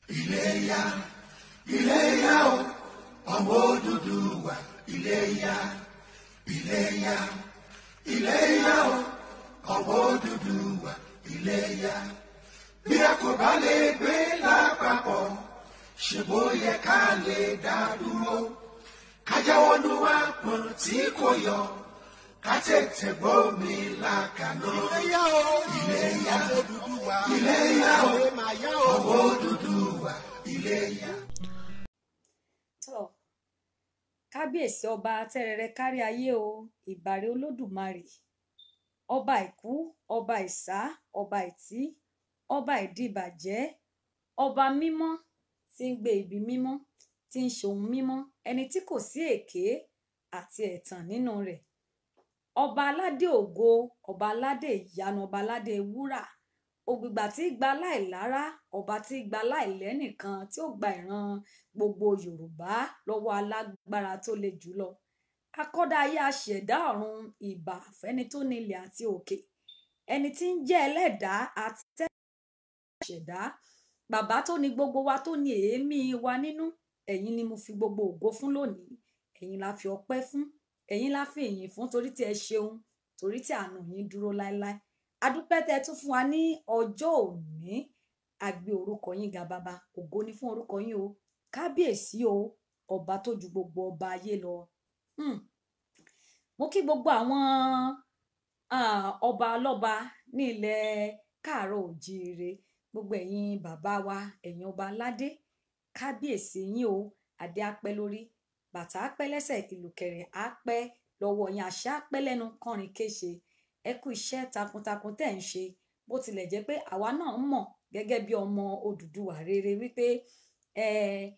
Iléyá Iléyá o ọmọ Odùduwà Iléyá Iléyá Iléyá o ọmọ Odùduwà Iléyá bí a kò bá lè gbé lápapọ̀ ṣe bó yẹ ká lè dá dúró ká jáwọ́ nú àpọ̀n tí kò yọ ká tètè gbómi làkàná. Iléyá o Iléyá ọmọ Odùduwà Iléyá o Ẹ máa yá o. ọmọ Odùduwà Iléyá. tọ kábíyèsí ọba tẹrẹrẹ kárí ayé o ìbàrẹ olódùmarè ọba ìkú ọba ìsá ọba ìtí ọba ìdìbàjẹ́ ọba mímọ́ tí ń gbé ibi mímọ́ tí ń ṣohun mímọ́ ẹni tí kò sí èké àti ẹ̀tàn nínú rẹ̀ ọba aládé ògo ọba aládé ìyanu ọba aládé wúrà ògbìgbà tí gba láìlára ọba tí gba láìlẹ́nìkan tí ó gba ìran gbogbo yorùbá lọ́wọ́ alágbára tó le jùlọ akọ́dá ayé aṣẹ̀dá ọ̀run ìbà fẹ́ni tó nílẹ̀ àti òkè ẹni tí ń jẹ́ ẹlẹ́dàá àti tẹ́lẹ̀ bàbá tó ní gbogbo wa tó ní èémí wa nínú ẹ̀yin ni mo fi gbogbo ògo fún lónìí ẹ̀yin la fi ọpẹ́ fún ẹ̀yin la fi ìyìn fún torí tí ẹ ṣeun torí tí àánú yín dúró láéláé adúpẹ́ tẹ́ tún fún wa ní ọjọ́ òní àgbé orúkọ yín ga bàbá ògo ni fún orúkọ yín o kábíyèsí o ọba tó ju gbogbo ọba ayé lọ Hmm. mo kí gbogbo àwọn ah, ọba lọ́ba ní ilẹ̀ káàárọ̀ òjíire gbogbo ẹ̀yin bàbá wa ẹ̀yin ọba aládé kábíyèsí yín o adé apẹ́ lórí bàtà apẹ́ lẹ́sẹ̀ ìlùkẹ̀rẹ̀ apẹ́ lọ́wọ́ yín àṣà apẹ́ lẹ́nu kọrin kéṣe ẹ kú iṣẹ́ takuntakun tẹ́ ń ṣe bó tilẹ̀ jẹ́ pé àwa náà mọ̀ gẹ́gẹ́ bí ọmọ Odùduwà rere wípé ẹ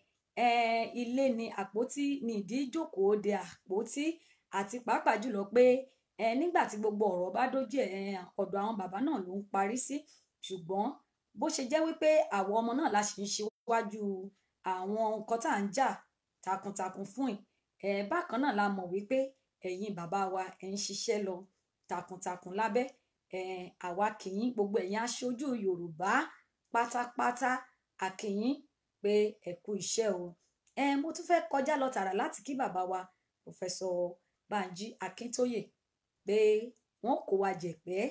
ẹ ilé ni àpótí ni ìdí ìjókòó de àpótí àti pàápàá jùlọ pé ẹ nígbà tí gbogbo ọ̀rọ̀ bá dójú ẹ ọ̀dọ̀ àwọn bàbá náà ló ń parí sí ṣùgbọ́n bó ṣe jẹ́ wípé àwọn ọmọ náà la ṣì ń ṣíwájú àwọn nǹkan tá à ń jà takuntakun fún ẹ ẹ bákan náà la mọ̀ wípé ẹ̀yin bàbá wa ẹ ń ṣiṣẹ́ lọ takuntakun lábẹ́ ẹ àwa kìyìn gbogbo ẹ̀yin aṣojú Yorùbá pátápátá àkìyìn pé ẹ kú iṣẹ́ o ẹ mo tún fẹ́ kọjá lọ tààrà láti kí bàbá wa pòfẹsọ Bánjí Akíntóyè pé wọ́n kó wa jẹ̀pẹ́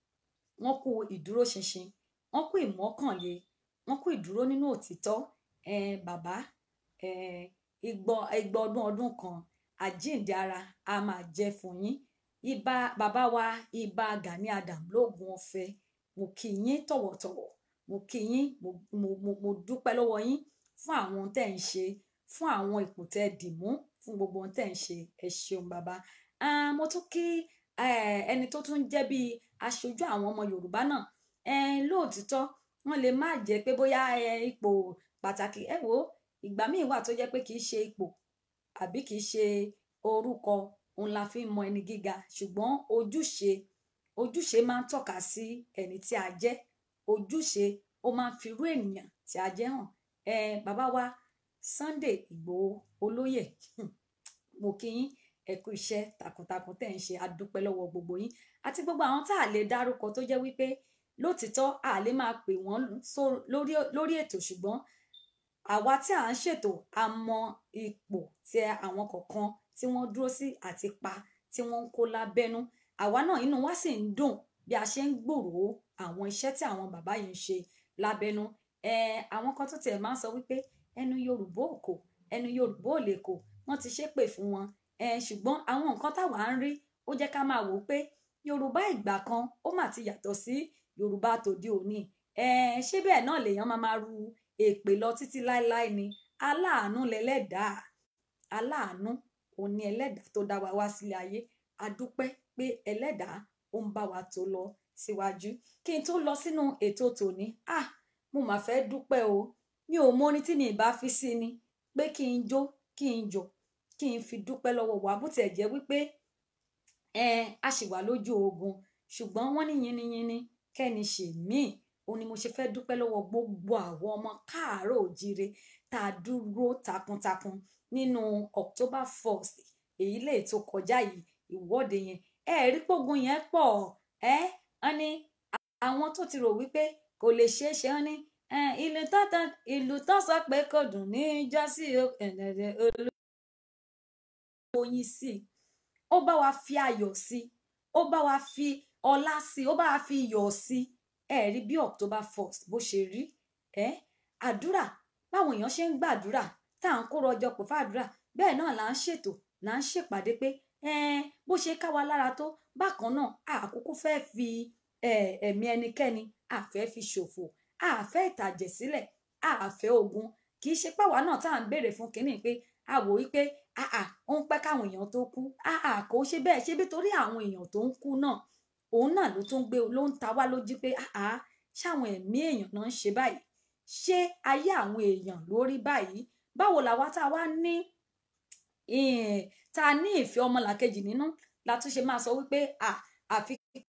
wọ́n kú ìdúróṣinṣin wọ́n kú ìmọ̀kànlé wọ́n kú ìdúró nínú òtítọ́ ẹ bàbá ẹ ìgbọ ìgbọ ọdún ọdún kan àjíǹde ara a máa jẹ́ fún yín ìbà bàbá wa ìbà Gani Adam lóògùn ọ̀fẹ́ mo kí yín tọ̀wọ̀tọ̀wọ̀ mo kí yín mo mo mo mo dúpẹ́ lọ́wọ́ yín fún àwọn ohun tẹ́ ń ṣe fún àwọn ipò tẹ́ dì mú fún gbogbo ohun tẹ́ ń ṣe ẹ ṣeun bàbá Ah, mo tún kí eh, ẹni tó tún jẹ́ bíi aṣojú àwọn ọmọ Yorùbá náà eh, lóòtítọ́ wọ́n lè má jẹ́ pé bóyá eh, ipò pàtàkì ẹ wò ó ìgbà míì wà tó jẹ́ pé kì í ṣe ipò àbí kì í ṣe orúkọ òun la fi ń mọ ẹni gíga ṣùgbọ́n ojúṣe ojúṣe máa ń tọ́ka sí ẹni tí a jẹ́ ojúṣe ó máa ń firú ènìyàn tí a jẹ́ hàn ẹ bàbá wa Sunday Ìgbòho olóyè hmm, mo kí yín ẹ kú iṣẹ́ takuntakun tẹ́ ń ṣe adúpẹ́ lọ́wọ́ gbogbo yín àti gbogbo àwọn tá a lè dárúkọ tó jẹ́ wípé lótìtọ́ a lè máa pè wọ́n só- lórí lórí ètò ṣùgbọ́n àwa tí à ń ṣètò a mọ ipò tí àwọn kọ̀ọ̀kan tí wọ́n dúró sí àti pa tí wọ́n ń kó lábẹ́nú àwa náà inú wa sì ń dùn bí a ṣe ń gbòòrò àwọn iṣẹ́ tí àwọn bàbá yìí ń ṣe lábẹ́nú ẹ àwọn kan tó tiẹ̀ máa ń sọ wípé ẹnu Yorùbá ò kò ẹnu Yorùbá ò lè kò wọ́n ti ṣépè fún wọn ẹ ṣùgbọ́n àwọn nǹkan táwa ń rí ó jẹ́ ká máa wò ó pé Yorùbá ìgbà kan ó mà ti yàtọ̀ sí Yorùbá tòde òní ẹ ṣé bẹ́ẹ̀ náà lèèyàn máa máa ru èpè lọ títí láéláé ni aláàánú lẹlẹ́dàá aláàánú òun ni ẹlẹ́dàá tó dá wa wá sílé ayé a dúpẹ́ pé ẹlẹ́dàá ó ń bá wa tó lọ síwájú kí n tó lọ sínú ètò tòní ah mo mà fẹ́ dúpẹ́ o mi ò mọ orin tí mi ì bá fi sí ni pé kí n jó kí n jò kí n fi dúpẹ́ lọ́wọ́ wa bó tiẹ̀ jẹ́ wípé ẹ a sì wà lójú ogun ṣùgbọ́n wọ́n ní yiniyini kẹ́ni ṣe míì òun ni mo ṣe fẹ́ dúpẹ́ lọ́wọ́ gbogbo àwọn ọmọ káàárọ̀ òjíire tá a dúró takuntakun nínú October 1st èyí lè tó kọjá yìí ìwọ́de yẹn ẹ rí pógun yẹn pọ̀ ẹ́ wọ́n ní àwọn tó ti rò wípé kò lè ṣeé ṣe wọ́n ní Eh, ìlú tó tán ìlú tó sọ pé kò dùn ní jọ́sí ẹ̀ẹ́dẹ̀ẹ̀dẹ̀ olóyin sí i ó bá wa fi ayọ̀ sí i ó bá wa fi ọlá sí i ó bá wa fi iyọ̀ sí i ẹ rí bí October first bó ṣe rí ẹ àdúrà báwọn èèyàn ṣe ń gbàdúrà tá à ń kó rọjò pọ̀ fàdúrà bẹ́ẹ̀ náà là ń ṣètò là ń ṣèpàdé pé ẹn bó ṣe ká wa lára tó bákan náà àkókò fẹ́ fi eh, ẹ̀mí ẹnikẹ́ni àfẹ́ fi ṣòfò àfẹ́ ìtàjẹ̀ sílẹ̀ àfẹ́ ogun kì í ṣe pàwa náà tá à ń béèrè fún kínní pé a wò wípé àà ó ń pẹ́ káwọn èèyàn tó kú àà kò ṣe bẹ́ẹ̀ ṣe bí torí àwọn èèyàn tó ń kú náà òun náà ló tún gbé ló ń ta wá lójú pé àà ṣáwọn ẹ̀mí èèyàn náà ń ṣe báyìí ṣé ayé àwọn èèyàn lórí báyìí báwo làwa tá a wá ní eh, tá a ní ìfẹ́ ọmọlàkejì nínú la tún ṣe máa sọ wípé à àfi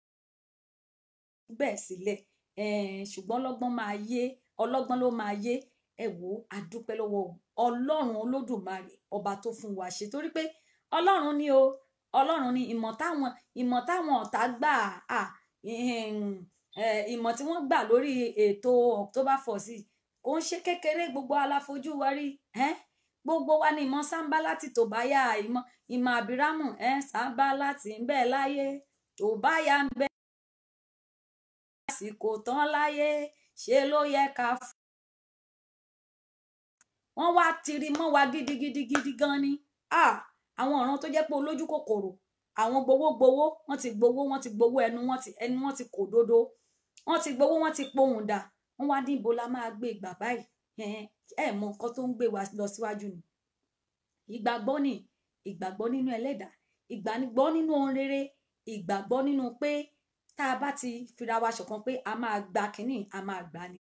bẹ́ẹ̀ sílẹ̀ eh, ṣùgbọ́n ọlọ́gbọ́n máa yé ọlọ́gbọ́n ló máa yé ẹ wò ó a dúpẹ́ lọ́wọ́ ọlọ́run olódùmarè ọba tó fún wa ṣe torí pé ọlọ́run ni o ọlọ́run ni ìmọ̀ táwọn ìmọ̀ táwọn ọ̀tá gbà á ìmọ̀ tí wọ́n gbà lórí ètò October first yìí kò ń ṣe kékeré gbogbo aláfojú wa rí ẹ́ gbogbo wa ni ìmọ̀ sáńbá láti tó bá yá ìmọ̀ ìmọ̀ àbírámù ẹ́ sáńbá láti ń bẹ láyé tó bá yá ń bẹ àsìkò tán láyé ṣe ló yẹ ká fún wọ́n wá tiri mọ́ wa gidigidi gidi gan ni ah àwọn ọ̀ràn tó jẹ́ pé olójú kòkòrò àwọn gbowó gbowó wọ́n ti gbowó wọ́n ti gbowó ẹnu wọ́n ti ẹnu wọ́n ti kò dodo wọ́n ti gbowó wọ́n ti pohùn dà wọ́n wá níbo la máa gbé ìgbà báyìí ẹ ẹ mọ nǹkan tó ń gbé wa lọ síwájú ni ìgbàgbọ́ ni ìgbàgbọ́ nínú ẹlẹ́dàá ìgbàgbọ́ nínú ohun rere ìgbàgbọ́ nínú pé tá a bá ti fira wa ṣọ̀kan pé a máa gba kínní a máa gbà ni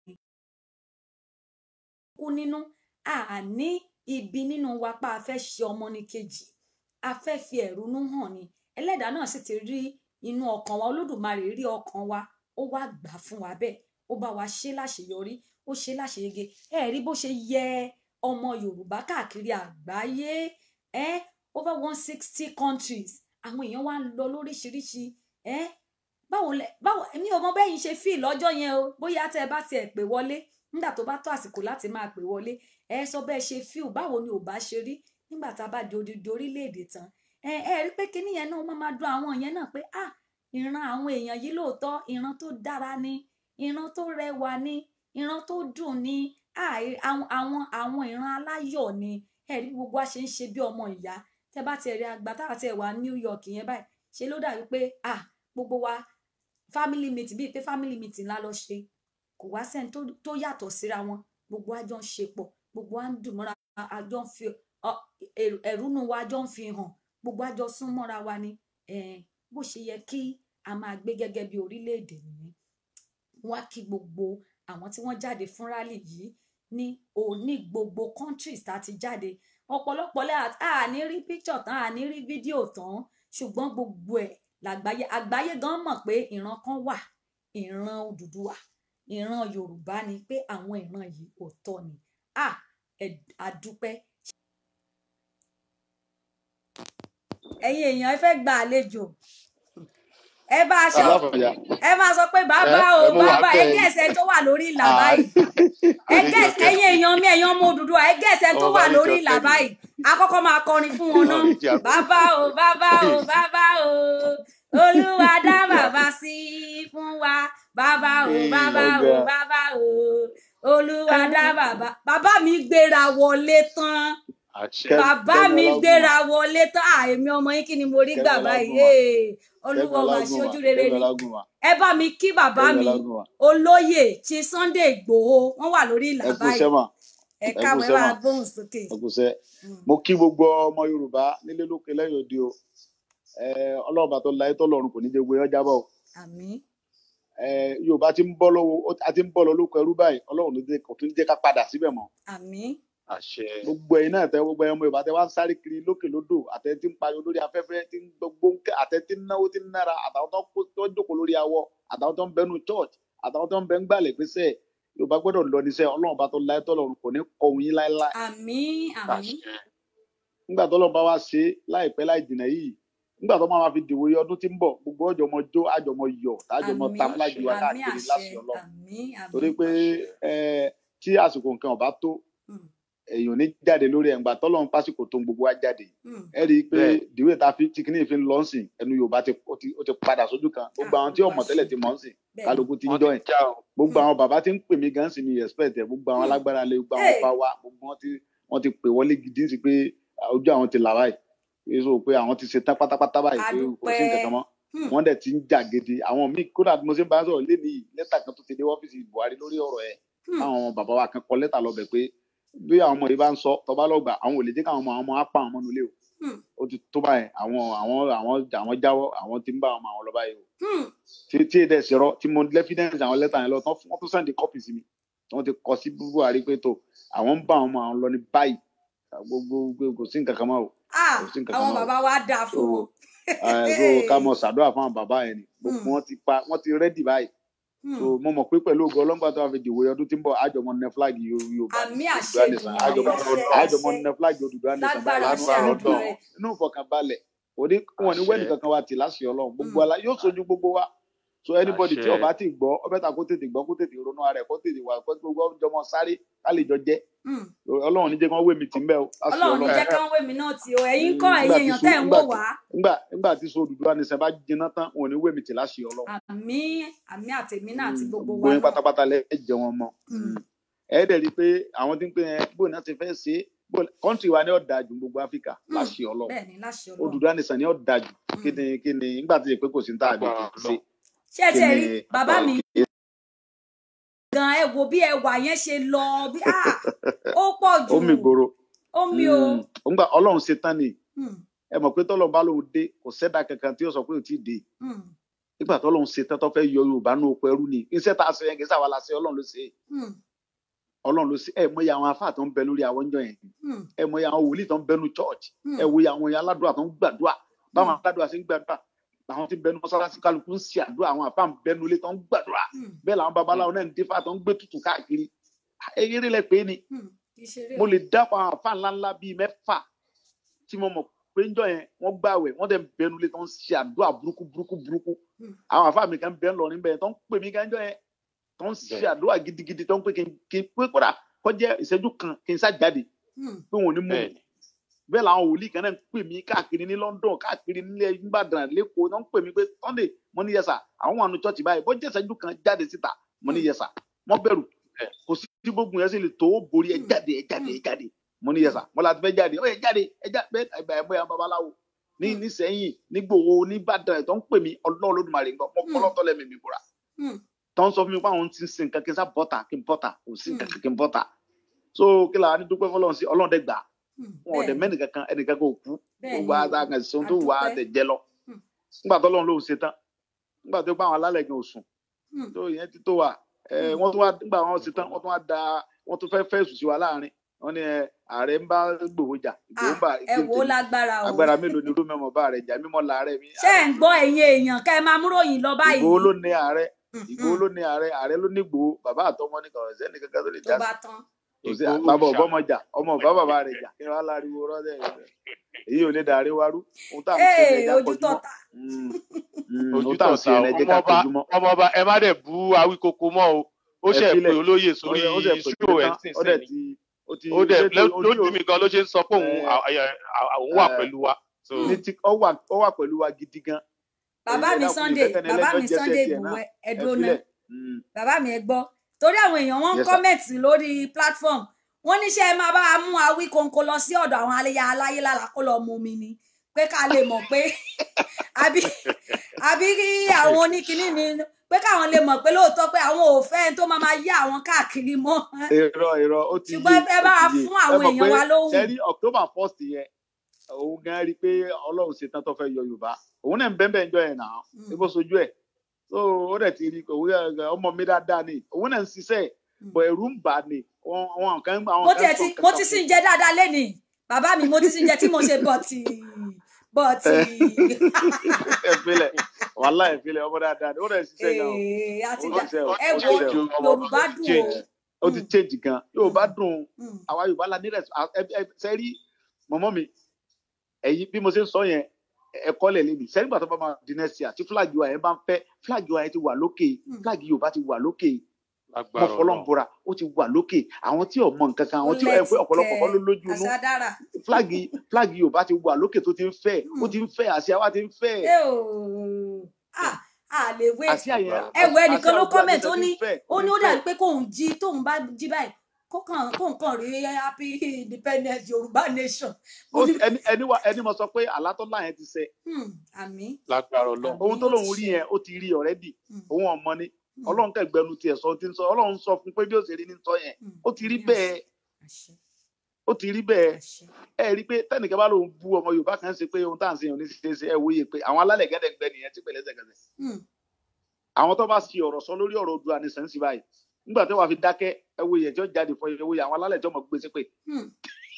kú nínú a ní ibi nínú wa pa a fẹ́ ṣe ọmọ ní kejì a fẹ́ fi ẹ̀rúnú hàn ni ẹlẹ́dàá náà sì ti rí inú ọkàn wa olódùmarè rí ọkàn wa ó wá gbà fún wa bẹ́ẹ̀ ó bá wa ṣe láṣeyọrí ó ṣe láṣeyege ẹ rí bó ṣe yẹ ọmọ yorùbá káàkiri àgbáyé ẹ over one sixty countries àwọn èèyàn wá ń lọ lóríṣiríṣi ẹ báwo lẹ báwo èmi ò mọ bẹ́yìn ṣe fíì lọ́jọ́ yẹn o bóyá tẹ́ ẹ bá tiẹ̀ pè wọlé nígbà tó bá tó àsìkò láti máa pè wọlé ẹ sọ bẹ́ẹ̀ ṣe fíù báwo ni ò bá ṣe rí nígbà tá a bá di odidi orílẹ̀-èdè tán ẹ ẹ rí pé kíní yẹn náà wọ́n máa dùn àwọn yẹn náà pé ah ìran àwọn èèyàn yìí lóòótọ́ ìran tó dára ni ìran tó rẹwà ni ìran tó dùn ni ah àwọn àwọn àwọn ìran aláyọ̀ ni ẹ rí gbogbo wa ṣe ń ṣe bí ọmọ ìyá tẹ bá tiẹ̀ rí àgbà táwa tiẹ̀ wà New York yẹn báyìí ṣe ló dàbí pé ah gbogbo wa family meeting bíi pé family meeting la lọ ṣe kò wá sẹ́ni tó tó yàtọ̀ síra wọn gbogbo wa jọ ń ṣe pọ̀ gbogbo wa ń dùn mọ́ra a jọ ń fi ẹ̀rúnú wa jọ ń fi hàn gbogbo wa jọ sún mọ́ra wa ni bó ṣe yẹ kí a máa gbé gẹ́gẹ́ bí orílẹ̀-èdè nìyí wá kí gbogbo àwọn tí wọ́n jáde fún rálì yìí ní òní gbogbo countries tá a ti jáde ọ̀pọ̀lọpọ̀ lẹ́ àní rí picture tán àní rí fídíò tán ṣùgbọ́n gbogbo ẹ̀ làgbáyé àgbáyé gan mọ̀ pé ìran kan wà ìran Odùduwà ìran Yorùbá ni pé àwọn ìran yìí òótọ́ ni a àdúpẹ́. ẹ̀yin èèyàn ẹ fẹ́ gba àlejò ẹ bá aṣọ ẹ máa sọ pé bàbá o bàbá ẹ gẹ̀ẹ́sẹ̀ tó wà lórí ìlà báyìí ẹ gẹ̀ẹ́sẹ̀ ẹ̀yin èèyàn mi ẹ̀yin ọmọ Odùduwà ẹ gẹ̀ẹ́sẹ̀ tó wà lórí ìlà báyìí akọ́kọ́ máa kọrin fún wọn náà bàbá o bàbá o bàbá o olúwa dá bàbá sí fún wa bàbá o bàbá o bàbá o olúwa dá bàbá bàbá mi gbéra wọlé tán bàbá mi gbéra wọlé tán àìmí ọmọ yín kí ni mo rí gbà báyìí olúwa wà sí ojú rere ni ẹ bá mi kí bàbá mi olóyè tí Sunday Ìgbòho wọn wà lórí ìlà báyìí ẹ káwé wá gbóhùn sókè. mo kí gbogbo ọmọ Yorùbá nílé lókè lẹ́yìn òde o ọlọ́ọ̀bà tó láyé tọ́lọ́run kò ní jẹ́ gbé ọjà bọ̀. àmín. Yorùbá ti ń bọ́ lọ́wọ́ a ti ń bọ́ lọ lóko ẹrú báyìí ọlọ́run kò tún jẹ́ ká padà síbẹ̀ mọ́. àmín. àṣẹ. gbogbo ẹ̀yin náà tẹ gbogbo ẹ̀yin ọmọ Yorùbá tẹ wá ń sáré kiri lókè lódò àtẹ tí ń pariwo lórí afẹ́fẹ́ tí ń gbogbo àtẹ tí ń náwó tí ń nára àtàwọn tó ń jókòó lórí awọ àtàwọn tó ń bẹnu church àtàwọn tó ń bẹ ń gbàlẹ̀ pèsè Yorùbá gbọ́dọ̀ lọ níṣẹ́ ọlọ́run bá tó láyé tọ́lọ́run kò ní kọ̀hún yín láéláé. àmín àmín. nígbà tọ́lọ́run bá wá ṣe láìpẹ́ láì jìnnà yìí nígbà tó máa ma fi dìwò yọ ọdún tí ń bọ̀ gbogbo ọjọ́ mọ jó àjọmọ yọ tájọmọ àmì ta fúlájì wa àmì káàkiri àṣẹ láṣẹ Ọlọ́run àmì àmì torí pé ẹ tí àsìkò nǹkan ọba tó Mm, èèyàn ò ní jáde lórí ẹ̀ ńgbà tọ́lọ́run pásìkò tó ń gbogbo wa jáde mm, ẹ rí i pé Bẹ́ẹ̀. dìwé ta fi tí kìíní fi ń lọ sìn ẹnu Yorùbá ti ó ti ó ti padà sójú kan gbogbo àwọn tí ọmọ tẹ́lẹ̀ ti mọ̀ ń sìn bẹ́ẹ̀ ni. kálukú ti ń wọ́n jọ ti ẹ̀ já o gbogbo Mm. àwọn bàbá tí ń pè mí gan sí mi respect ẹ gbogbo àwọn Mm. alágbára lé gbogbo àwọn Hey. ọba wa gbogbo wọn ti wọn ti pè wọlé gidi sí pé ojú àwọn ti là báyìí pé so pé àwọn ti ṣe tán pátápátá báyìí pé kò sí nǹkan kan mọ́ Hmm, wọn dẹ̀ ti ń jà gidi àwọn míì kódà bí mo ṣe ń bá sọ̀rọ̀ lé nìyí lẹ́tà kan tó ti dé ọ́fíìsì Buhari lórí ọ̀rọ̀ ẹ̀ hmm, àwọn bàbá wa kan kọ lẹ́tà lọ bẹ̀ pé bí àwọn ọmọ yìí bá ń sọ tọba lọgbà àwọn ò lè jẹ́ káwọn ọmọ àwọn ọmọ á pa àwọn ọmọ nulẹ̀ o hmm, ó ti tó báyìí àwọn àwọn àwọn àwọn jáwọ́ àwọn ti ń bá àwọn ọmọ àwọn lọ báyìí o hmm. tí tí èdè ṣèrọ tí mo lẹ́fídẹ́ǹsì àwọn lẹ́tà yẹn lọ tán fún wọn tó sẹ́ndì kọ́pì sí mi tí wọ́n ti kọ sí Buhari pé tó àwọn ń bá àwọn ọmọ àwọn lọ ní báyìí gbogbo gbogbo kò sí nǹkan kan mọ́ o Ah, kò sí nǹkan àwọn kan mọ́ o bàbá wa dáa fún so wọn. ẹ so ká mọ ṣàdúrà fún àwọn bàbá yẹn ni gbogbo Hmm, wọn ti pa wọn ti rẹ́dì báyìí hmm. so mo mọ̀ pé pẹ̀lú ògo ọlọ́gbà tó wà fi dìwòye ọdún tí ń bọ̀ àjọmọ nẹ fúláàgì Yorùbá àmì Odùduwà àṣẹ nìsan Èdùmàrè àjọmọ àṣẹ àjọmọ àṣẹ nẹ fúláàgì Odùduwà nìsan lágbára báyìí àṣẹ nínú lágbára ìfọkànbalẹ̀ Ọlọ́run Èdùmàrè. inú ìfọkànbalẹ̀ òní wọn ní wẹ́ẹ̀nì àṣẹ kankan wa tì láṣẹ Ọlọ́run gbogbo Hmm, ala yóò sojú gbogbo wa so anybody tí àṣẹ ọba ti gbọ́ ọbẹ̀ ta kó tètè gbọ́ kó tètè ronú ara ẹ̀ kó tètè wà kó gbogbo ọjọ́ mọ sáré ká lè jọ jẹ́ hmm. Ọlọ́run ní jẹ́ kí wọ́n wé mi tì ń bẹ́ o láṣẹ Ọlọ́run ní Ọlọ́run jẹ́ kán wé mi náà tí o ẹ̀yin Mm, kọ́ nígbà ẹ̀yin tí èèyàn so tẹ́ ń nígbà wò tí wá nígbà nígbà tí so Odùduwà nìsan bá jiná tán wọn ò ní wé mi tì láṣẹ Ọlọ́run àmì àmì àtèmi náà àti Mm, gbogbo gbogbo wa yín náà. pátápátá lẹ ẹ jẹ wọn mọ́ Hmm, Mm. ẹ dẹ̀ rí i pé àwọn tí ń pè ẹ bóun náà ti fẹ́ ṣe é bóun kọ́ńtì wa ni ó dáa jù gbogbo Áfíríkà hmm. láṣẹ Ọlọ́run bẹ́ẹ̀ ni láṣẹ Ọlọ́run. Odùduwà nìsan ni ó dáa jù kí Hmm. ni kí ni nígbà tí ìpè kò sí ní tá a lè lágbára ṣe Ọlọ́run ṣé ẹ kí tiẹ̀ ni rí bàbá mi gan ẹ wo bí ẹwà yẹn ṣe lọ bí ah, ó pọ̀ ó jù mì gbòòrò ó mi o. Mm. nígbà Ọlọ́run ṣe tán ni Hmm, ẹ mọ̀ pé tọ́lọ́run bá lóun dé kò sẹ́dá kankan tí ó sọ pé ò tí ì dé hmm, nígbà tọ́lọ́run ṣe tán tó fẹ́ yọ Yorùbá ní oko ẹrú ni iṣẹ́ tá a ṣe yẹn kì í ṣàwọn la ṣe Ọlọ́run ló ṣe é. hmm, Ọlọ́run ló ṣe ẹ mọ̀ iye àwọn afá tó ń bẹ lórí àwọn ọjọ́ yẹn hmm, ẹ mọ̀ iye àwọn wòlíì tó ń bẹnu church hmm, ẹ wo iye àwọn aládùúrà tó ń gbàdúrà báwọn hmm, aládùúrà ṣe ń gbàdúrà làwọn tí ń bẹnu mọ́sálásí kálukú ń ṣe àdúrà àwọn àfáà ń bẹnu ilé tó ń gbàdúrà hmm, bẹ́ẹ̀ làwọn babaláwo náà ń dífá tó ń gbé tutù káàkiri eré lẹ pé ni hmm. ìṣeré mo o. lè dápọ̀ àwọn àfáà ńláńlá bíi mẹ́fà tí mo mọ̀ pé ń jọ yẹn wọ́n gbàwẹ̀ wọ́n dẹ̀ ń bẹnu ilé tó ń ṣe àdúrà burúkú burúkú burúkú Hmm, àwọn àfáà mi kan bẹ́ẹ̀ lọ níbẹ̀ tó ń pè mí kan jọ yẹn tó ń ṣe bẹ́ẹ̀ àdúrà gidigidi tó ń pè kí n kí n pé kódà kọjá ìṣẹ́jú kan kí n sá jáde hmm, pé wọn ò ní mú mi bẹ́ẹ̀ ni bẹ́ẹ̀ làwọn wòlíì kan náà ń pè mí káàkiri ní London káàkiri nílẹ̀ Ìbàdàn lẹ́kọ̀ọ́ náà ń pè mí pé Sunday mo ní yẹsà àwọn wà nù church báyìí bó jẹ́ ìṣẹ́jú kan jáde síta mo ní hmm, yẹsà wọ́n bẹ̀rù bẹ́ẹ̀ kò sí tí gbogbo yẹn sì lè tó borí ẹ hmm, jáde ẹ jáde hmm, ẹ jáde mo ní hmm, yẹsà mo láti fẹ́ jáde ó yẹ jáde ẹ jáde bẹ́ẹ̀ àgbà ẹ̀ bóyá babaláwo ní hmm, nísẹ̀yìn nígbòho níbàdàn tó ń pè mí Ọlọ́run Olódùmarè ń gbọ́ mo hmm, fọlọ́tọ́ lẹ́mí mi búra hmm, tó ń sọ fún mi pé àwọn ti ń sin nǹkan kí n sá bọ́tà kí n bọ́tà kò sí nǹkan hmm, kan kí n bọ́tà so kí la ní dúpẹ́ fọlọ́run sí Ọlọ́run dẹ̀ gbà hmm. wọn ò dẹ̀ bẹ́ẹ̀ ni mẹ́nì kankan ẹnì kankan ò kú bẹ́ẹ̀ gbogbo ni o àtàkàn sí ohun tó wà á àdúpẹ́ tẹ̀ jẹ lọ Hmm, nígbà tó lọ́run ló ṣe tán nígbà tó bá àwọn alálẹ̀ gan òsùn hmm, tó ìyẹn ti tó wà ẹ hmm, wọ́n tún wá nígbà wọn ṣe tán wọ́n tún wá da wọ́n tún fẹ́ fẹ́ sùn sí wa láàrin wọ́n ní ẹ ààrẹ ń bá gbòho jà ìgbòho ah ń bá ẹ ìgbé wò ó tèmi lágbára o agbára mélòó ni rómẹ́mọ̀ bá rẹ̀ jà mímọ́ làárẹ̀ mi ṣé ẹ ààrẹ ń mi gbọ́ ẹ̀yin èèyàn kẹ́ ẹ máa múròyìn lọ ìgbòho báyìí ló ní ààrẹ Hmm, ìgbòho hmm, ló ní ààrẹ ààrẹ ló ní ìgbòho bàbá àtọmọ ní kọ̀ọ̀rọ̀ sẹ́ni kankan tó lè tó já bá sí tán kò sí Ìgbòho bàbá ṣá ọbọmọ jà ọmọ ọba bàbá rẹ̀ jà kí wọ́n á láriwo rọ́ọ̀dẹ̀ èyí ò lè dàrí warú ohun tá à ń ṣe ní ee ẹja ojú kọjú mọ́ tọ̀tà Mm, mm, ojú ohun tá à ń ṣe tọ̀tà ní ẹjẹ́ ká ọmọọba kọjú mọ́ ọmọọba ẹ má dẹ̀ bú awíkoko mọ́ o ó ẹ ṣe pé filẹ̀ olóyè ó sórí dẹ̀ ó dẹ̀ pè ṣó mí ẹ̀ tán sìn ó sìn dẹ̀ ni ti ó ti ó dẹ̀ ṣé tó ojú lójú mi gan ló ṣe ń sọ pé òun ẹ à- à- à- òun wà ẹ pẹ̀lú wa so Hmm, ní ti ó wà ó wà pẹ̀lú wa gidi gan bàbá ẹ mi dákun Sunday ìfẹ́kẹ́ni bàbá ẹlẹ́jọ́ mi jẹ́sẹ̀ Sunday tiẹ̀ náà Igboho ẹ ẹ dúró ná filẹ̀ Mm, bàbá mi ẹ gbọ́ torí àwọn èèyàn wọn ń yes sir kọ́mẹ̀tì lórí platform wọ́n ní ṣé ẹ máa bá a mú Awíkonko lọ sí ọ̀dọ̀ àwọn aléyà aláyé lára kó lọ mú mi ni pé ká lè mọ̀ pé àbí àbí kí àwọn oníkinní ni pé káwọn lè mọ̀ pé lóòótọ́ pé àwọn ò fẹ́ ẹni tó máa máa yá àwọn káàkiri mọ́ irọ́ irọ́ ó ti yé ṣùgbọ́n ẹ ó bá wa ti yé fún ẹ àwọn mọ̀ pé èèyàn wa lóhùn sẹ́rí October first yẹn òun gan rí i pé Ọlọ́run ṣetán tó fẹ́ yọ Yorùbá òun náà ń bẹ́ẹ̀ bẹ́ẹ̀ jọ yẹn náà Hmm, ebó sojú ẹ̀ so ó dẹ̀ ti rí i pé òun yẹ- ọmọ mi dáadáa ni òun náà ń ṣiṣẹ́ hmm. bọ̀ ẹ̀rù ń bà á ni Wọn- àwọn kan àwọn mo kan tiẹ̀ sọ ti nǹkan mo kan ti fún sì ń jẹ dáadáa lénìí bàbá mi mo ti sì ń jẹ tí mo ṣe bọ̀tì bọ̀tì ẹ filẹ̀ wàhálà ẹ filẹ̀ ọmọ dáadáa ni ó dẹ̀ ṣiṣẹ́ gan o Ee, àti ó dá ṣiṣẹ́ o ẹ ó wo ṣiṣẹ́ o ojú ọmọọba Yorùbá ó ti dùn o change ó ti Hmm, change gan Yorùbá hmm, dùn hmm, àwa Yorùbá la ní rẹ̀ sẹ́rí mọ̀mọ́ mi ẹ̀yin bí mo ṣe ń sọ yẹn ẹ̀kọ́ lẹ̀ lẹ́nu sẹ́yìn gbà tó bá máa di next year tí flag wa yẹn bá ń fẹ́ flag wa yẹn ti wà lókè Mm. flag yorùbá ti wà lókè mo lágbára fọlọ́n Ọlọ́run. bora ó ti wà lókè àwọn tí ò mọ nǹkan kan àwọn tí ẹ pé ọ̀pọ̀lọpọ̀ kọ́ ló lójú inú àṣà dára flag flag yorùbá ti wà lókè tó ti ń fẹ́ ó Mm. ti ń fẹ́ àsíá wa ti ń fẹ́ ẹ ò à à lè wait àsíá yẹn ẹ wo ẹnìkan àsíá ló Oòduà comment nation ó ti ní ń fẹ́, ó ní ti ó ń dàbí fẹ́. pé kóun jí tóun bá jí báyìí kó kàn kó nǹkan rí happy independence yorùbá nation mo Ó ní ti- ẹni ẹni wa ẹni mo sọ pé àlátọ́lá yẹn ti ṣẹ hmm, àmì lágbára Ọlọ́run. Àmì ohun tó ó ti lóun rí ṣẹ. yẹn ó ti rí ọ̀rẹ́dì Hmm, òun ọmọ ni hmm, ọlọ́run kẹgbẹ́nu tiẹ̀ sọ ti ń sọ ọlọ́run sọ fún pé bí ó ṣe rí ní sọ yẹn hmm. ó ti rí Àmì bẹ́ẹ̀ àṣẹ ó ti rí bẹ́ẹ̀ àṣẹ ẹ rí i pé tẹnìkan bá lóun bú ọmọ yorùbá kan ṣe pé ohun tá à ń ṣe yàn ní ṣe ṣe ẹ wòye pé àwọn alálẹ̀ gẹ́dẹ̀gbẹ́ nìyẹn tí pẹ̀lẹ́ ṣẹ̀gẹ̀ṣẹ̀ Hmm, àwọn tó bá ṣe ọ̀rọ̀ sọ lórí ọ̀rọ̀ Oòduà ní sẹ́ńsì báyìí nígbà tó wàá fi dákẹ́ ẹ wòye ẹjọ́ jáde fọ ẹ wòye àwọn alálẹ̀ tó mọ̀ gbé sí pé hmm.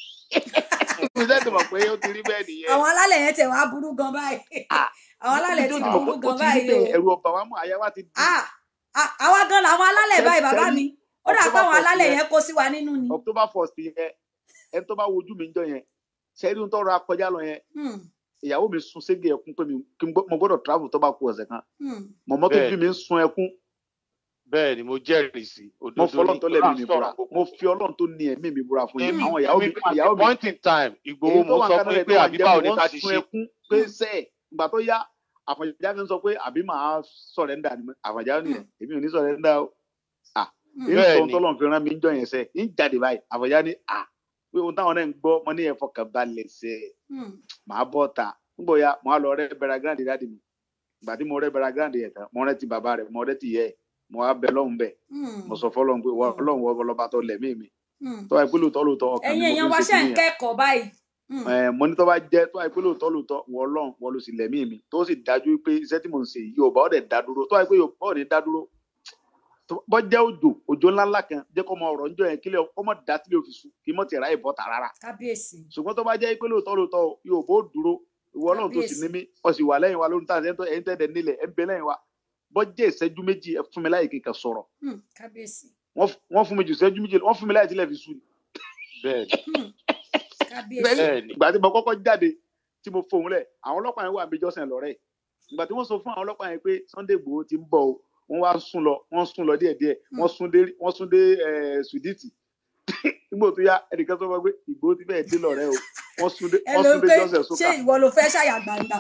ṣé ti mọ̀ pé ó ti rí bẹ́ẹ̀ nìyẹn àwọn alálẹ̀ yẹn tẹ̀ wá burú gan báyìí Ah, àwọn alálẹ̀ ti Ibi tó ti mọ̀ burú pé ó gan ti rí báyìí o bẹ́ẹ̀ ẹ̀rù ọba wa mọ̀ àyà wa ti di Ah, ah, àwa gan làwọn alálẹ̀ báyìí bàbá Sẹ́rí- mi ó dà pé October àwọn first alálẹ̀ yẹn yẹn kó sí wa nínú ni October first yẹn ẹni tó bá wojú mi ń jọ yẹn ṣẹ́rí ń tọrọ akọjá lọ yẹn Hmm, ìyàwó mi sun ségè ẹkún pé mi kí n gbọ́- mo gbọ́dọ̀ travel tó bá ku ọ̀sẹ̀ kan hmm. mọ̀mọ́ tó Bẹ́ẹ̀. bí mi ń sun ẹkún bẹ́ẹ̀ ni mo jẹ́rìí sí mo òdodo fi ọlọ́run tó lẹ́mí mi Ọlọ́run búra sọ̀rọ̀ gbogbo. mo fi ọlọ́run tó ní ẹ̀mí mi búra fún yín èmi àwọn ìyàwó mi èmi ìyàwó mi point in time Ìgbòho èyí tó mo wà sọ nǹkan fún náà yín tó pé wà àbí báwo ni jẹ́ ká wọ́n ti sun ṣe ẹkún pé sẹ́ẹ̀ ìgbà tó yá àfọ̀njá fi ń sọ pé àbí màá sọ̀rẹ́ndà ni àfọ̀njá nìyẹn èmi ò ní sọ̀rẹ́ndà o à Hmm. ń Bẹ́ẹ̀ sọ ohun ni. tó lọ́n fi rán mi ń jọ yẹn sẹ́ ń jáde báyìí àfọ̀njá ni à pé ohun táwọn náà ń gbọ́ mo ní ẹ fọkàn balẹ̀ sẹ́ Hmm. màá bọ́ ta nígbà ya mo á lọ rẹ́ bẹ̀rẹ̀ gíráǹdì dáàdì mi ìgbà tí mo rẹ́ bẹ̀rẹ̀ gíráǹdì yẹn tán mo rẹ́ ti bàbá rẹ̀ mo rẹ́ ti yẹ ẹ̀ mo á bẹ lọ́hùn bẹ̀ Hmm. mo sọ fọlọ́hùn pé wọ́n ọlọ́hùn wọ́n lọ́ba tó lẹ̀mí mi Hmm. tó wáyé pé lóòótọ́ lóòótọ́ ọkàn ẹ̀yin mi mo èèyàn fi wa ń ṣe ṣe ń kìnìyàn kẹ́kọ̀ọ́ báyìí Hmm. ẹ mo ní tó bá jẹ tó àìpé lóòótọ́ lóòótọ́ wọ Ọlọ́run wọ ló sì lẹ̀mí mi tó sì dájú pé iṣẹ́ tí mò ń ṣe yìí Yorùbá ọdẹ dá dúró tó àìpé Yorùbá ọdẹ dá dúró tó- bọ́ jẹ́ òjò òjò ńláńlá kan jẹ́ kó mọ ọ̀rọ̀ ńjọ yẹn kílẹ̀ kó mọ dá sílẹ̀ òfin sùn kí mọ tẹ̀ra ìbọn tà rárá kábíyèsí ṣùgbọ́n tó bá jẹ́ pé lóòótọ́ lóòótọ́ Yorùbá ó dúró ìwọ Ọlọ́run tó sì Kábíyèsí. ní mí ọ sì wà lẹ́yìn wa lórí tá ẹ̀yin tẹ́ẹ̀dẹ̀ nílẹ̀ ẹ̀ ń bẹ lẹ́yìn wa bọ́ jẹ́ ìṣẹ́jú méjì ẹ fún mi láyè kíkà sọ̀rọ̀ Hmm. kábíyèsí wọ́n f- wọ́n fún mi jù ìṣẹ́jú méjì wọ́n fún mi láyè tílẹ̀ fi sùn bẹ́ẹ̀ ni Hmm. kábíyèsí Bẹ́ẹ̀ bẹ́ẹ̀ ni ìgbà tí mo kọ́kọ́ jáde tí mo fohùn lẹ̀ àwọn ọlọ́pàá yẹn wà bí jọ́sìn lọ́rẹ́ ìgbà tí wọ́n sọ fún àwọn ọlọ́pàá yẹn pé Sunday Igboho ti ń bọ̀ o wọ́n wá sún lọ wọ́n sún lọ díẹ̀díẹ̀ wọ́n sún dé wọ́n sún dé eh, Sùdíìtì nígbà tó yá ẹnìkan sọ fún mi pé Igboho ti bẹ́ẹ̀ dé lọ́rẹ́ o wọ́n sún dé ẹ wọ́n ló sún dé pé jọ́sìn ṣé sókà ìwọ ló fẹ́ ṣàyà gbangba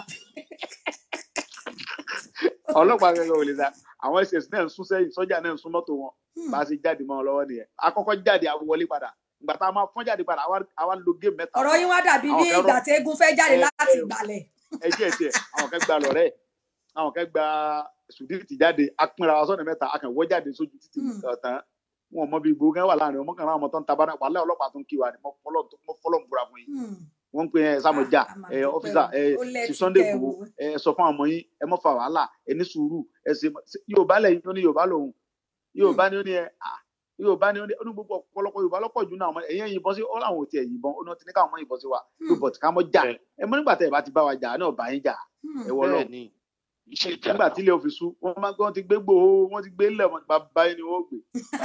ọlọ́pàá gẹ́gẹ́ ò lè dá àwọn ss náà ń sún sẹ́yìn sọ́jà náà ń sún mọ́tò wọn Hmm. bá a ṣe jáde mọ́ ọ lọ́wọ́ nìyẹn akọ́kọ́ jáde àwọn wọlé padà ìgbà tá a máa fọ́n jáde padà àwa- àwa lo géèmù mẹ́ta ọ̀rọ̀ yín wá dàbí Àwọn bí kan rọ- ìgbà tí eégún fẹ́ jáde ẹ- láti ẹ- ìgbàlẹ̀ ẹjẹ ẹjẹ àwọn kan gba lọrẹ àwọn kan gba sùdíìtì jáde apínra wa sọnà mẹ́ta akànwọ jáde sójú títì Hmm. ọtán wọn mọ bí gbogbo kan wà láàrin ọmọ kan náà ọmọ tó ń tabara wàhálà ọlọ́pàá tó ń kí wa ni mo fọlọ mo fọlọ ń búra fún yín Hmm. wọn ń pè ẹ sàmọjà Ah, a máa ẹ dúpẹ́ ọfíìsà o. ẹ Ó lẹ́tí sí Sunday kẹ́ Igboho o. ẹ sọ fún àwọn ọmọ yín ẹ mọ fa wàhálà ẹ ní sùúrù ẹ ṣe Yorùbá lẹ́yìn ó ní Yorùbá lòun Yorùbá ni ó ní ẹ ah Yorùbá ni ó ní ó ní gbogbo ọ̀pọ̀lọpọ̀ Yorùbá lọ́pọ̀ jù náà ẹ̀yìn yìnbọn sí ó làwọn ò tiẹ̀ yìnbọn ó ní wọn ti ní káwọn mọ yìnbọn sí wa Hmm. pé bọ̀tí ká mọ́ jà Bẹ́ẹ̀. ẹ mọ nígbà tẹ ẹ bá ti bá wa jà náà bá yín jà Hmm. ẹ wọ lọ bẹ́ẹ̀ ni iṣẹ́ ìjà nígbà tí ilé òfin sú wọn máa gbọ́n ti gbé gbòó wọn ti gbé lẹ̀ wọn bàbá yín ni wọ́n gbé.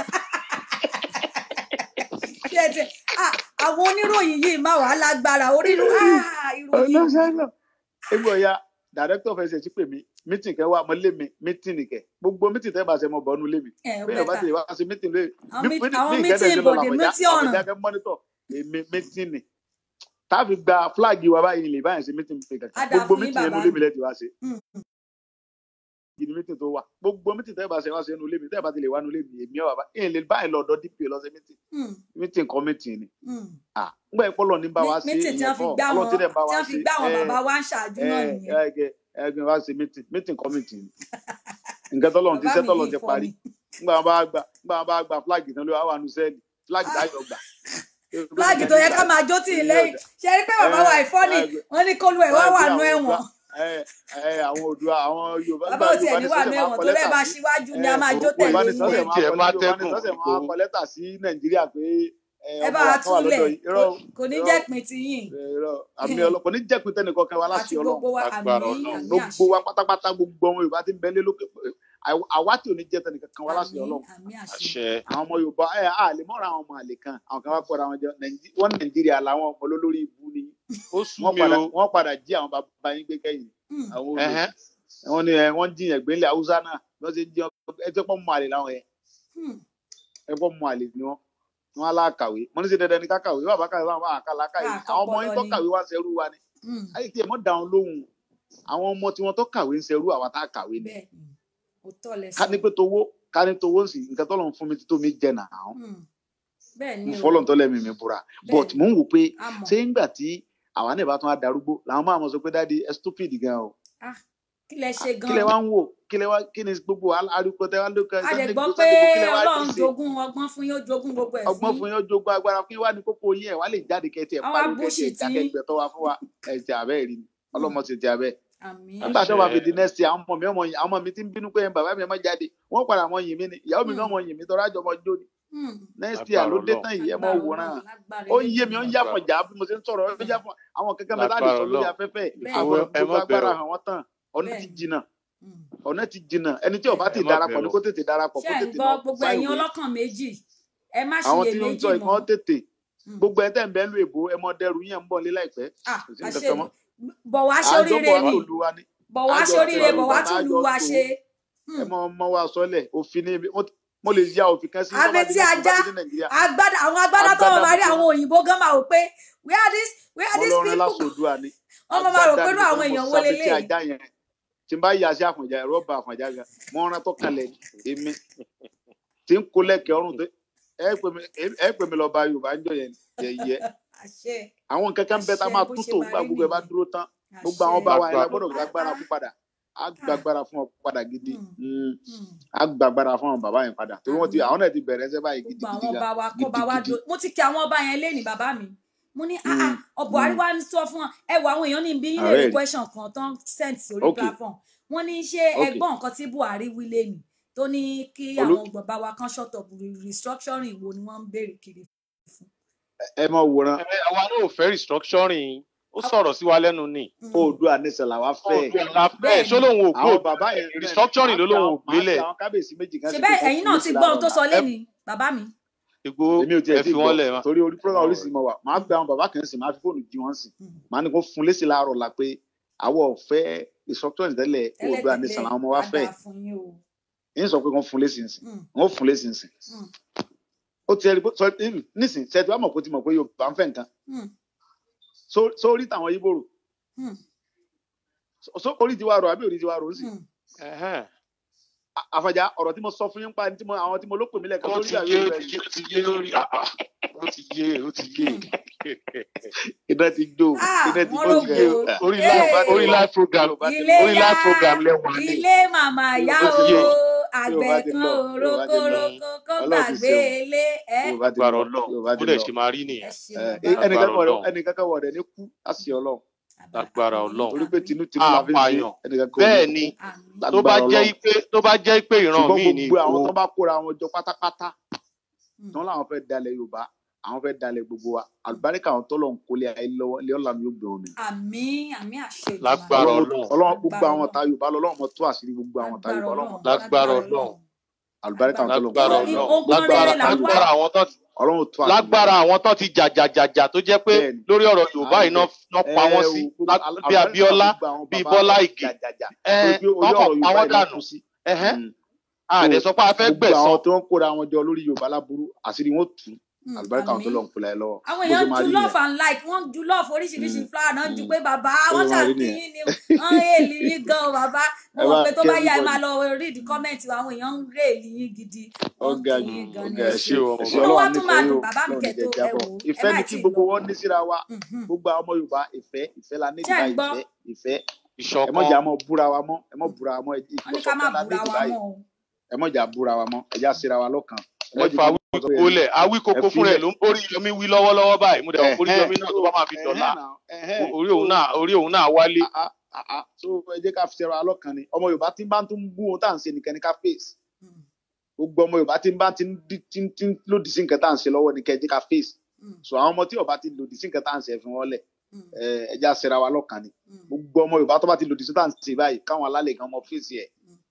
Bí ẹ ti- ah, àwọn oníròyìn yìí máa wà lágbára onírú ah, ìròyìn ọlọ́sàánà egbò ọ̀ya dàrẹ́tọ̀ fẹsẹ̀ sí pè mí mítìn kẹ́ wà mọ́ lé mi mítìn nìkẹ́ gbogbo mítìn tẹ́ bá ṣe mọ́ bọ́nú lé mi ẹ̀ bẹ́ẹ̀ bá bẹ́tà ti lè wá sí mítìn lé Àwọn mi mít- àwọn mi mítìn ìkẹ́tẹ̀ ṣe lọ ìbòdè, làbọ̀já mítìn ọ̀ràn. àbọ̀já kẹ́ mọ́nítọ̀ èmi mítìn ni táàfin gba fúláàgì wa báyìí lè báyìí ṣe mítìn pé Á kankan dáa gbogbo fún yín, mítìn yẹn bàbá nu lé mi. mi lẹ́tì wá ṣe Hmm. gidi mítìn tó wà gbogbo mítìn tẹ́ bá ṣe wá ṣe nu lé mi tẹ́ bá ti lè wá nu lé mi èmi ọ̀ bàbá èyí lè báyìí lọ́dọ̀ dp lọ ṣe mítìn Hmm. mítìn kọ́ mítìn ni Hmm. ah ngbà ìpọlọ ní bá wa ṣe mítìn tí ìyẹn wọ́n fi kọ́ gbá Ọlọ́run wọn tí dẹ̀ bá tí wa wọ́n fi ṣe gbá wọn ẹ bàbá wa ń ṣáájú ẹ náà nìyẹn ẹ ẹgbẹ́ wa ṣe mítìn mítìn kọ́ mítìn ni nǹkan tọ́lọ́run ti bàbá ṣẹ́ mi tọ́lọ́run yìí ti fọ́ parí mi ngbà wọn bá gba ngbà wọn bá gba flag náà ló wà wà nù sẹ́ẹ̀lì flag dáyọ̀ gbà. fúláàgì tó yẹ ká máa jó tì í lẹ́yìn ṣe rí pé bàbá wa ìfọ́ ni wọ́n ní kólú ẹ̀ wá wà nú ẹ̀wọ̀n ẹ ẹ àwọn Oòduà àwọn Yorùbá bàbá ò tiẹ̀ ní wà nú ẹ̀wọ̀n tó lẹ́ẹ̀ bá ṣíwájú ni a máa jó tẹ̀lé Yorùbá ní yín sọ́sẹ̀ yẹn máa Tiẹ̀ kọ máa Yorùbá ní tẹ́kùn sọ́sẹ̀ máa Ìgbòho. kọ lẹ́tà sí Nàìjíríà pé ẹ, ẹ bá ọmọ wa wa kan wà túlẹ̀ lọ́dọ̀ yìí irọ́ o, kò ní irọ́ o, jẹ́ pin ti yín irọ́ o. àmì ọlọ́pàá ní jẹ́pin tẹ́nìkan kan wá àti láti Ọlọ́run gbogbo wa àmì Agbára Ọlọ́run. àmì gbogbo àṣẹ wa pátápátá gbogbo ọmọ yorùbá ti ń bẹ lé lókè àw- àwa tí ò ní jẹ́ tẹnìkan kan wá láṣẹ àmì ọlọ́run àmì àṣẹ àṣẹ àwọn ọmọ yorùbá ẹ á lè mọ́ra àwọn ọmọ àlè kan àwọn kan wá pọ̀ra wọn jọ Nàìjí- wọ́n nàìjíríà làwọn ọmọ olólórí ibú ni ó sú wọ́n mi padà o wọ́n padà jí àwọn bàbá yín gbé kẹ́yìn Hmm, àwọn olè Ẹhẹ́. wọ́n ní ẹ wọ́n jiyàn gbélé haúsá náà bí wọ́n ṣe ń jí ẹ tó pọ̀ mọ́ àlè láwọn yẹn hmm, ẹ pọ̀ mọ́ àlè ni wọ́n wọ́n alákàwé mo ní sí dandan ní kákàwé bàbá kàwé bàbá àkàlà kàwé Ah, àwọn ọmọ yín tó ọpọlọ ni. kàwé wá ṣerú wa ni hmm. ayé tí ẹ mọ̀ dáhùn lóhùn àwọn ọmọ tí wọ́n tó kàwé ń ṣerú àwa tá a kàwé ni bẹ́ẹ̀ ni òótọ́ lẹ ká sọ ní pé towó ká ní towó sì nǹkan tó lọ́n fún mi tí tó mi jẹ nà án Hmm, bẹ́ẹ̀ ni mo o fọlọ́n tó lẹ́mìí mi búra but Bẹ́ẹ̀. mò ń wò pé a mọ̀ ṣé ńgbà tí àwa náà bá tún á darúgbó làwọn máa mọ̀ sọ pé dáàdi ẹ stupid gan o Ah, kí lẹ ṣe kí lẹ gan wá ń wò kí lẹ wá kí ni gbogbo arúgbó tẹ wá lókè a lè Sunday gbọ́ Igboho, pé Sunday Igboho, kí lẹ wá rí Ọlọ́run ṣe? jogún ọgbọ́n fún yín ó jogún gbogbo ẹ̀ ọgbọ́n fún fún yín ó jogún agbára fún yín wá ní kókó yín ẹ̀ wá lè jáde kẹtì ẹ̀ Àwọn pariwo kẹtì bullshit ẹ̀ jákè yín. gbẹ tó wá fún wa ẹ̀ ti àbẹ́ rí ni ọlọ́mọ ti ti àbẹ́ àmì nígbà tó bá fi Àṣẹ. di next year àwọn ọmọ mi ọmọ yìí àwọn ọmọ mi ti ń bínú pé ẹ̀ bàbá mi ẹ̀ má jáde wọ́n padà mọ yìn mí ni ìyàwó mi Hmm. náà mọ yìn mí tọ́ra àjọmọ jó ni Hmm, next year ló dé Lágbára tán yìí ẹ mọ lágbára wòran Ọlọ́run, lágbára ó ń yé mi ó ń Elédùmarè. yá fọjà bí mo ṣe ń sọ̀rọ̀ ó ń yá fún àwọn kankan mẹ́ta lè sọ lórí Lágbára afẹ́fẹ́ Bẹ́ẹ̀. àwọn ẹ gbogbo má agbára bẹ̀rù hàn wọ́n tán ọ̀nà ti Bẹ́ẹ̀. jìnnà Hmm. ọ̀nà ti jìnnà ẹni tí ó bá ti Ẹ má darapọ̀ ní bẹ̀rù. kó tètè darapọ̀ ṣé kó ẹ̀ ń tètè gbọ́ lọ gbogbo sáìwé ẹ̀yin ọlọ́kàn méjì ẹ má àwọn tí ó ń ṣiyèméjì sọ mọ́ ìkan tètè Hmm. gbogbo ẹ tẹ́ ń bẹ́ lu èbó ẹ mọ dẹrù yẹn ń bọ̀ lé láìpẹ́ Ah, kò sí àṣẹ nǹkan kan mọ́ bọ̀ wá àjọ ṣoríire bọ̀ wá ni tòlu wa ni bọ̀ wá àjọ ṣoríire tòlu bọ̀ wá bàbá tún lu àjọ wa tó ṣe ẹ mọ ọmọ wa sọlẹ̀ òfin ní mo- mo lè ya òfin kan sí Abẹ́ tí ajá. ní nàìjíríà agbádá àwọn agbádá tó Agbádá wọn máa rí funfun. àwọn òyìnbó gan máa rò pé where this where mo these lọ rin people lásòdùà ni wọn máa máa rò Agbádá pé ni irú àwọn mo èèyàn wo sábẹ́ tí leléyìí ajá yẹn tí n bá yà sí àfọ̀njá ẹ̀rọ bá àfọ̀njá gan mo rán tó kalẹ̀ èmi tí ń kó lẹ́kẹ̀ẹ́ ọrùn tó ẹ pè mí ẹ pè mí lọ bá yorùbá ń jọ yẹn yẹyẹ àṣẹ àwọn nǹkan kan bẹ tá a Àṣẹ, máa bó tú ṣe tó máa gbà rí gbogbo ẹ bá nìyẹn. dúró tán àṣẹ gbogbo àwọn bá wa yẹn la Lágbára. gbọ́dọ̀ gbàgbára fún padà á gbàgbára fún ọ padà gidi Hmm. Mm, Hmm. á gbàgbára fún àwọn bàbá yẹn padà torí wọn ti Àmín. àwọn náà ti bẹ̀rẹ̀ ẹsẹ̀ báyìí gbogbo gidigidi àwọn gan ọba wa kọ́ bá wa gidigidi do mo ti kí àwọn ọba yẹn léèní bàbá mi mo ní ah Mm, ah ọbọ mm. àríwá ń sọ fún wọn ẹ wo àwọn èèyàn ní bí yín lè Ààrẹ rí rí. question kan tán send sórí Okay. platform wọn ní ṣé Okay. ẹ̀gbọ́n nǹkan tí Buhari wí léèní tó ní kí Olú- àwọn bàbá wa kan short up restructuring wo ni wọ́n ń béèrè kiri ẹ mọ wòran Ẹ, àwa náà ò fẹ́ restructuring ó sọ̀rọ̀ sí wa lẹ́nu ni Mm. oòdùà nìṣẹ làwa fẹ́ ẹ Bẹ́ẹ̀ni. ṣó lòun ò gbó àwọn bàbá yẹn restructuring ló lòun ò máa fi gbélẹ̀ àwọn kábíyèsí méjì kan ṣe sí bẹ́ẹ̀ pé kó ẹ̀yin fún náà lésì ti gbọ́ láàárọ̀ ohun tó ọ̀la. sọ léèní bàbá mi ìgbó èmi ò ẹ tiẹ̀ tí fi gbọ́ wọ́n lẹ̀ ma. torí orí program All oríṣi mọ wà máa gbé àwọn bàbá kan sí máa fi fóònù jí wọn sí Mm. máa ní kó fún lésì láàárọ̀ la pé àwọn ọ̀fẹ́ restructuring tẹ́lẹ̀ oòdùà nìṣẹ tẹ́lẹ̀tẹ́lẹ̀ làwọn ọmọ wa á fẹ́ dáa fún yín o yín sọ pé wọ́n fún lésì nsìn Mm. wọ́n fún lésì nsìn Mm. ó ti ẹrí sọ nísìn ṣe tí wàá mọ̀ pé ó ti mọ̀ pé Yorùbá ń fẹ́ nǹkan Mm. Só- sórí tàwọn yíbò rò Mm. Só- só- orí ti wá rò àbí orí ti wá rò ó sì Mm. Ẹhẹ́n. À- àfàjà ọ̀rọ̀ tí mo sọ fún yín pa tí mo àwọn tí mo ló pè mí lẹ́ẹ̀kan ó lórí ti àwọn yé ó Yorùbá ti yìí yé ó ti yé lórí ah, ah. ó ti yé ó ti yé iná ti jó Ah, iná ti wọ́n jó ló gẹ̀ gbó. ẹ́. orí Hey. live orí live program ilé orí yá live program lẹ́wọ̀n ni ilé màmá yá Yorùbá o ti lọ. àgbẹ̀ Yorùbá ti kan lọ. Yorùbá ti lọ. òrókòrókò kó Ọlọ́run ti gbàgbé ṣeun. ilé ẹ Yorùbá ti agbára lọ Ọlọ́run Yorùbá bó ti dẹ̀ lọ ṣe máa rí ẹ nìyẹn ṣe Ẹ, bàbá ẹnìkan kan Ọlọ́run. wọ̀dẹ̀- ẹnìkan kan wọ̀dẹ̀ ní kú àṣì Ọlọ́run Lágbára Ọlọ́run. torí pé tinútinú la fi ń ṣe Apààyàn. ẹnìkan kan bẹ́ẹ̀ ò ní ni kú. àmín tó bá Lágbára jẹ́ Ọlọ́run. pé tó bá jẹ́ pé ìran ṣùgbọ́n míì ni gbogbo àwọn ìgbó tó bá kóra wọn jọ pátápátá Mm. tí wọn làwọn fẹ́ dalẹ̀ Yorùbá àwọn fẹ́ dalẹ̀ gbogbo wa àlùbáríkà àwọn tó lọ ń kólé ayé lọ́wọ́ ilé ọlá mi yóò gbé wọn mi. àmín àmín àṣẹ Èdùmàrè. Lágbára Ọlọ́run Ọlọ́run. Ọlọ́run gbogbo Lágbára àwọn Ọlọ́run. ta Yorùbá lọ́lọ́run mọ tó àṣírí gbogbo àwọn ta Yorùbá Ọlọ́run mọ tó àṣírí Lágbára Ọlọ́run. àlùbáríkà àwọn tó lọ ń lágbára kólé ayé Ọlọ́run Ogun lágbára rere là ń wá. lágbára àwọn tó ti Ọlọ́run tó àṣírí lágbára àwọn tó ti jàjàjàjà tó jẹ́ pé Bẹ́ẹ̀ni. lórí ọ̀rọ̀ Yorùbá yìí náà náà pa wọ́n sí lá- bí Abíọ́lá bí Bọ́lá Ìgè ẹ wọ́n kàn pa wọ́n dànù ẹ̀hẹ́n àdẹ sọ pé a fẹ́ gbogbo àwọn gbẹ̀san tó ń kóra wọn jọ lórí Yorùbá láburú àṣírí wọn tù Mm, àlùbáríkà àwọn tó àmín. lọ ń kólé ayé lọ́wọ́ àwọn bó ṣe èèyàn máa ju rí love nìyẹn. and like wọ́n ju love oríṣiríṣi Mm, flower náà ju mm. pé bàbá Bó wọ́n ṣe máa rí ṣàkíyín nìyẹn. ni wọ́n èèlì yín gan o bàbá mo Ẹ mọ̀ bá pé tó kí bá yá ẹ everybody. máa lọ read comment wa àwọn èèyàn ń rèèlì yín gidi wọ́n ọgá kí jù yín gan ni ọgá ẹ ẹ ṣé ṣe o, ẹ ṣe inú wa Ọlọ́run tún máa nífẹ̀ẹ́ dùn yóò bàbá mi lọ́run kẹ́ níjẹ tó ẹ jábọ̀ wò ó ẹ ìfẹ́ má ni tí kí ì gbogbo lọ wọn ní síra wa Mhm. gbogbo àwọn ọmọ Yorùbá ìfẹ́ ìfẹ́ la ní Ṣé ẹ̀ ń ìgbà gbọ́? ìfẹ́ ìfẹ́ ẹ mọ ìṣọ̀kan jà mọ búra wa mọ́ ẹ mọ búra wa mọ́ wọ́n ní ká má ìfọsọkan la ní búra ìdí wa báyìí mọ́ o ẹ mọ jà búra wa mọ́ ẹ já síra wa lọ́kàn ẹ mọ ẹ jù fa kí wọn sọ pé wíwíkó lẹ̀ awí koko ẹ fún rẹ̀ filẹ̀. ló ń orí yomi wí lọ́wọ́lọ́wọ́ báyìí mo dẹ̀ wọ́n orí Ẹ̀hẹ́n, yomi náà tó bá máa fi ẹ̀hẹ́n dọ̀la náà, ẹ̀hẹ́n. orí òun náà orí òun náà wálé Ah, ah, ah, so ẹ jẹ́ ká fi ṣẹra wa lọ́kàn ni ọmọ Yorùbá tí ń bá tún bú ohun tá à ń ṣe nìkan ni ká face Mm, gbogbo ọmọ Yorùbá tí ń bá ti ń dí- tí ń tí ń lòdì sí nǹkan tá à ń ṣe lọ́wọ́ ni kẹ́ ẹ jẹ́ ká face mm, so àwọn ọmọ tí Yorùbá ti lòdì sí nǹkan tá à ń ṣe ẹ fi wọ́n lẹ̀ mm, ẹ ẹ já ṣẹra wa lọ́kàn ni mm. gbogbo ọmọ Yorùbá tó bá ti lòdì sí tá à ń ṣe báyìí káwọn alálẹ̀ kan mọ fèsì ẹ̀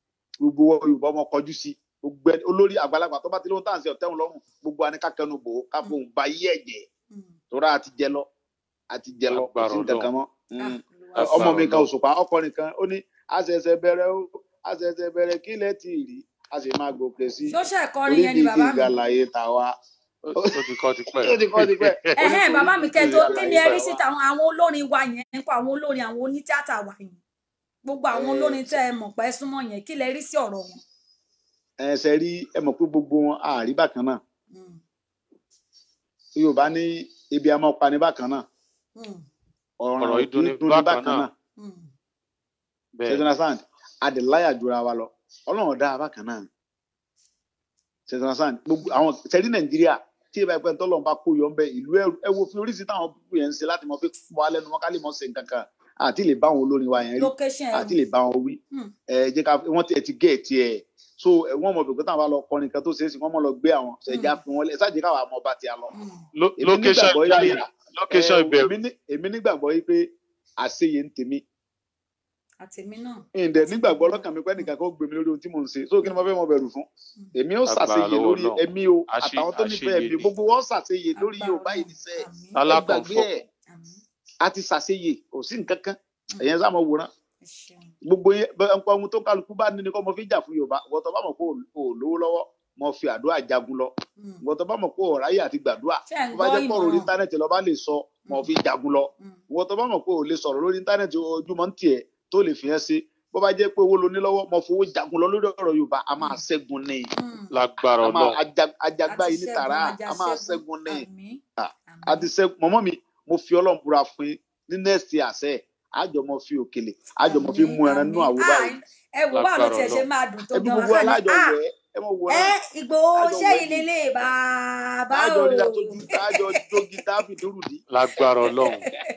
gbogbo wọn yorùbá ọmọ kọjú sí gbogbo ẹni olórí àgbàlagbà tó bá ti lóhun tá à ń ṣe ọ̀tẹ́hùn lọ́rùn gbogbo wa ní ká kẹnu bò ó ká fohùn ba yí ẹ̀jẹ̀ Mm. tóra àti jẹ lọ àti jẹ lọ kò sí Agbára nǹkan kan mọ́ Ah, Mm. Olúwa ọmọ mi Agbára kan Ọlọ́run. òṣùpá ọkùnrin kan ó ní àṣẹ̀ṣẹ̀ bẹ̀rẹ̀ ó àṣẹ̀ṣẹ̀ bẹ̀rẹ̀ kí lẹ ti rí a sì máa gòkè sí ṣó ṣe kọrin yẹn ni orídìí bàbá mi ìgbàláyé tàwa ó ó ti kọ́ ti pẹ́. ó ti kọ́ ti pẹ́ ó ní ẹhẹn bàbá mi kẹ tó orídìí kí ni ẹ rí ìgbàláyé sí tàwa. tàwọn àwọn olórin wa yẹn nípa àwọn olórin àwọn onítíátà wa yẹn gbogbo àwọn Eh, olórin tẹ ẹ mọ̀ pé súnmọ́ yẹn kí lẹ rí sí ọ̀rọ̀ wọn. ẹsẹ̀ rí ẹ mọ̀ pé gbogbo wọn àárí bákan náà Mm, yorùbá ní ibi a máa pa ní bákan náà mm, ọ̀ràn Ọ̀rọ̀ ò yìí dùn kí ní dùn ní bákan bákan náà. náà mm. bẹ́ẹ̀ ṣètìlásán adìláyà jura wa lọ ọlọ́run dá a bákan náà ṣètìlásán gbogbo àwọn ṣẹ́rí nàìjíríà tí ìbá ẹgbẹ́ tọ́lọ́run bá kó yọ ń bẹ ìlú ẹrù ẹ wo fi oríṣi táwọn púpù yẹn ń ṣe láti mọ fi wà lẹ́nu wọn ká lè mọ ṣe nǹkan kan àti lè bá àwọn olórin wa yẹn rí location ẹ àti lè bá wọn wí Hmm. ẹ jẹ́ ká wọ́n ti ẹ ti gé ẹ̀ tiẹ̀ so ẹ wọ́n mọ̀ bẹ̀rẹ̀ táwọn bá lọ kọrin kan tó ṣe é sí wọ́n mọ̀ lọ gbé àwọn ṣẹ̀já fi wọn lẹ̀ ṣáàjì káwọn àmọ́ bá ti a lọ. Lo- èmi location nígbàgbọ́ yìí ìjáyà location ẹ, ìbẹ̀rù èmi ní- èmi nígbàgbọ́ yìí pé àṣeyẹ ń tèmi àtẹmí náà ǹdẹ̀ nígbàgbọ́ lọ́kàn mi pé nìkan kan ó gbé mi lórí ohun tí mò ń ṣe so kí ni mo fẹ́ mọ bẹ̀rù fún èmi ó Agbára ṣàṣeyẹ lọ́wọ́ lórí Ọlọ́run. ẹ̀mí o Àṣe- àtàwọn tó nífẹ̀ẹ́ àṣeyẹ mi ni. gbogbo wọn ṣàṣeyẹ lórí Agbára Yorùbá yìí Ọlọ́run. níṣẹ́ Àmín, ẹ gbàgbé alákọ̀ọ́fọ́ ẹ̀ àmín. a ti ṣàṣeyẹ kò sí nǹkan kan ẹ̀yẹn sá mọ wòran Ẹ ṣeun. gbogbo yẹn bẹ- nǹkan ohun tó kálukú bá ní ni kọ́ mo fi jà fún Yorùbá ìwọ́n tó bá mọ̀ pé ò lówó lọ́wọ́ mo fi àdúrà jagun lọ Mm, ìwọ́n tó bá mọ̀ pé ò ráyè àti gbàdúrà ṣé ẹ̀ ń tó bá gbọ́ jẹ́ pọ̀ lórí ìmọ̀ràn íńtánẹ́ẹ̀tì lọ́ba lè sọ mo fi jagun lọ Mm, ìwọ́n tó bá mọ̀ pé ò lè sọ̀rọ̀ lórí íńtánẹ́ẹ̀tì ojúmọ́ ń tiẹ̀ tó lè fi hàn sí bó bá jẹ́ pé owó lo ní lọ́wọ́ mo fowó jagun lọ lórí ọ̀rọ̀ Yorùbá a máa ṣẹ́gun ní mm. lágbára a máa Ọlọ́run ajag- ajagbá Àti yìí ní ṣẹ́gun, tààrà ajá a máa ṣẹ́gun. ṣẹ́gun ní Àmín, Ah, àmín. àti ṣẹ́gun mọ́mọ́ mi mo fi Ọlọ́run búra fún yín ní nẹ́ẹ̀sì àṣẹ àjọ mo fi òkèlè àjọ mo fi Àmín, mú ẹran nínú àmín. àwo Ah, báyìí ẹ wò báwo ló Lágbára tiẹ̀ ṣe Ọlọ́run. máa dùn tó ẹbí gan gbogbo wá ní alájọ ah wẹ̀ ẹ mọ̀ wò ẹ náà Ìgbòho Àjọ ṣé wẹ̀ ilé ni. lè bàbá àjọ o nígbà tójú àjọ jógi dábì dúrùdí lágbára Ọlọ́run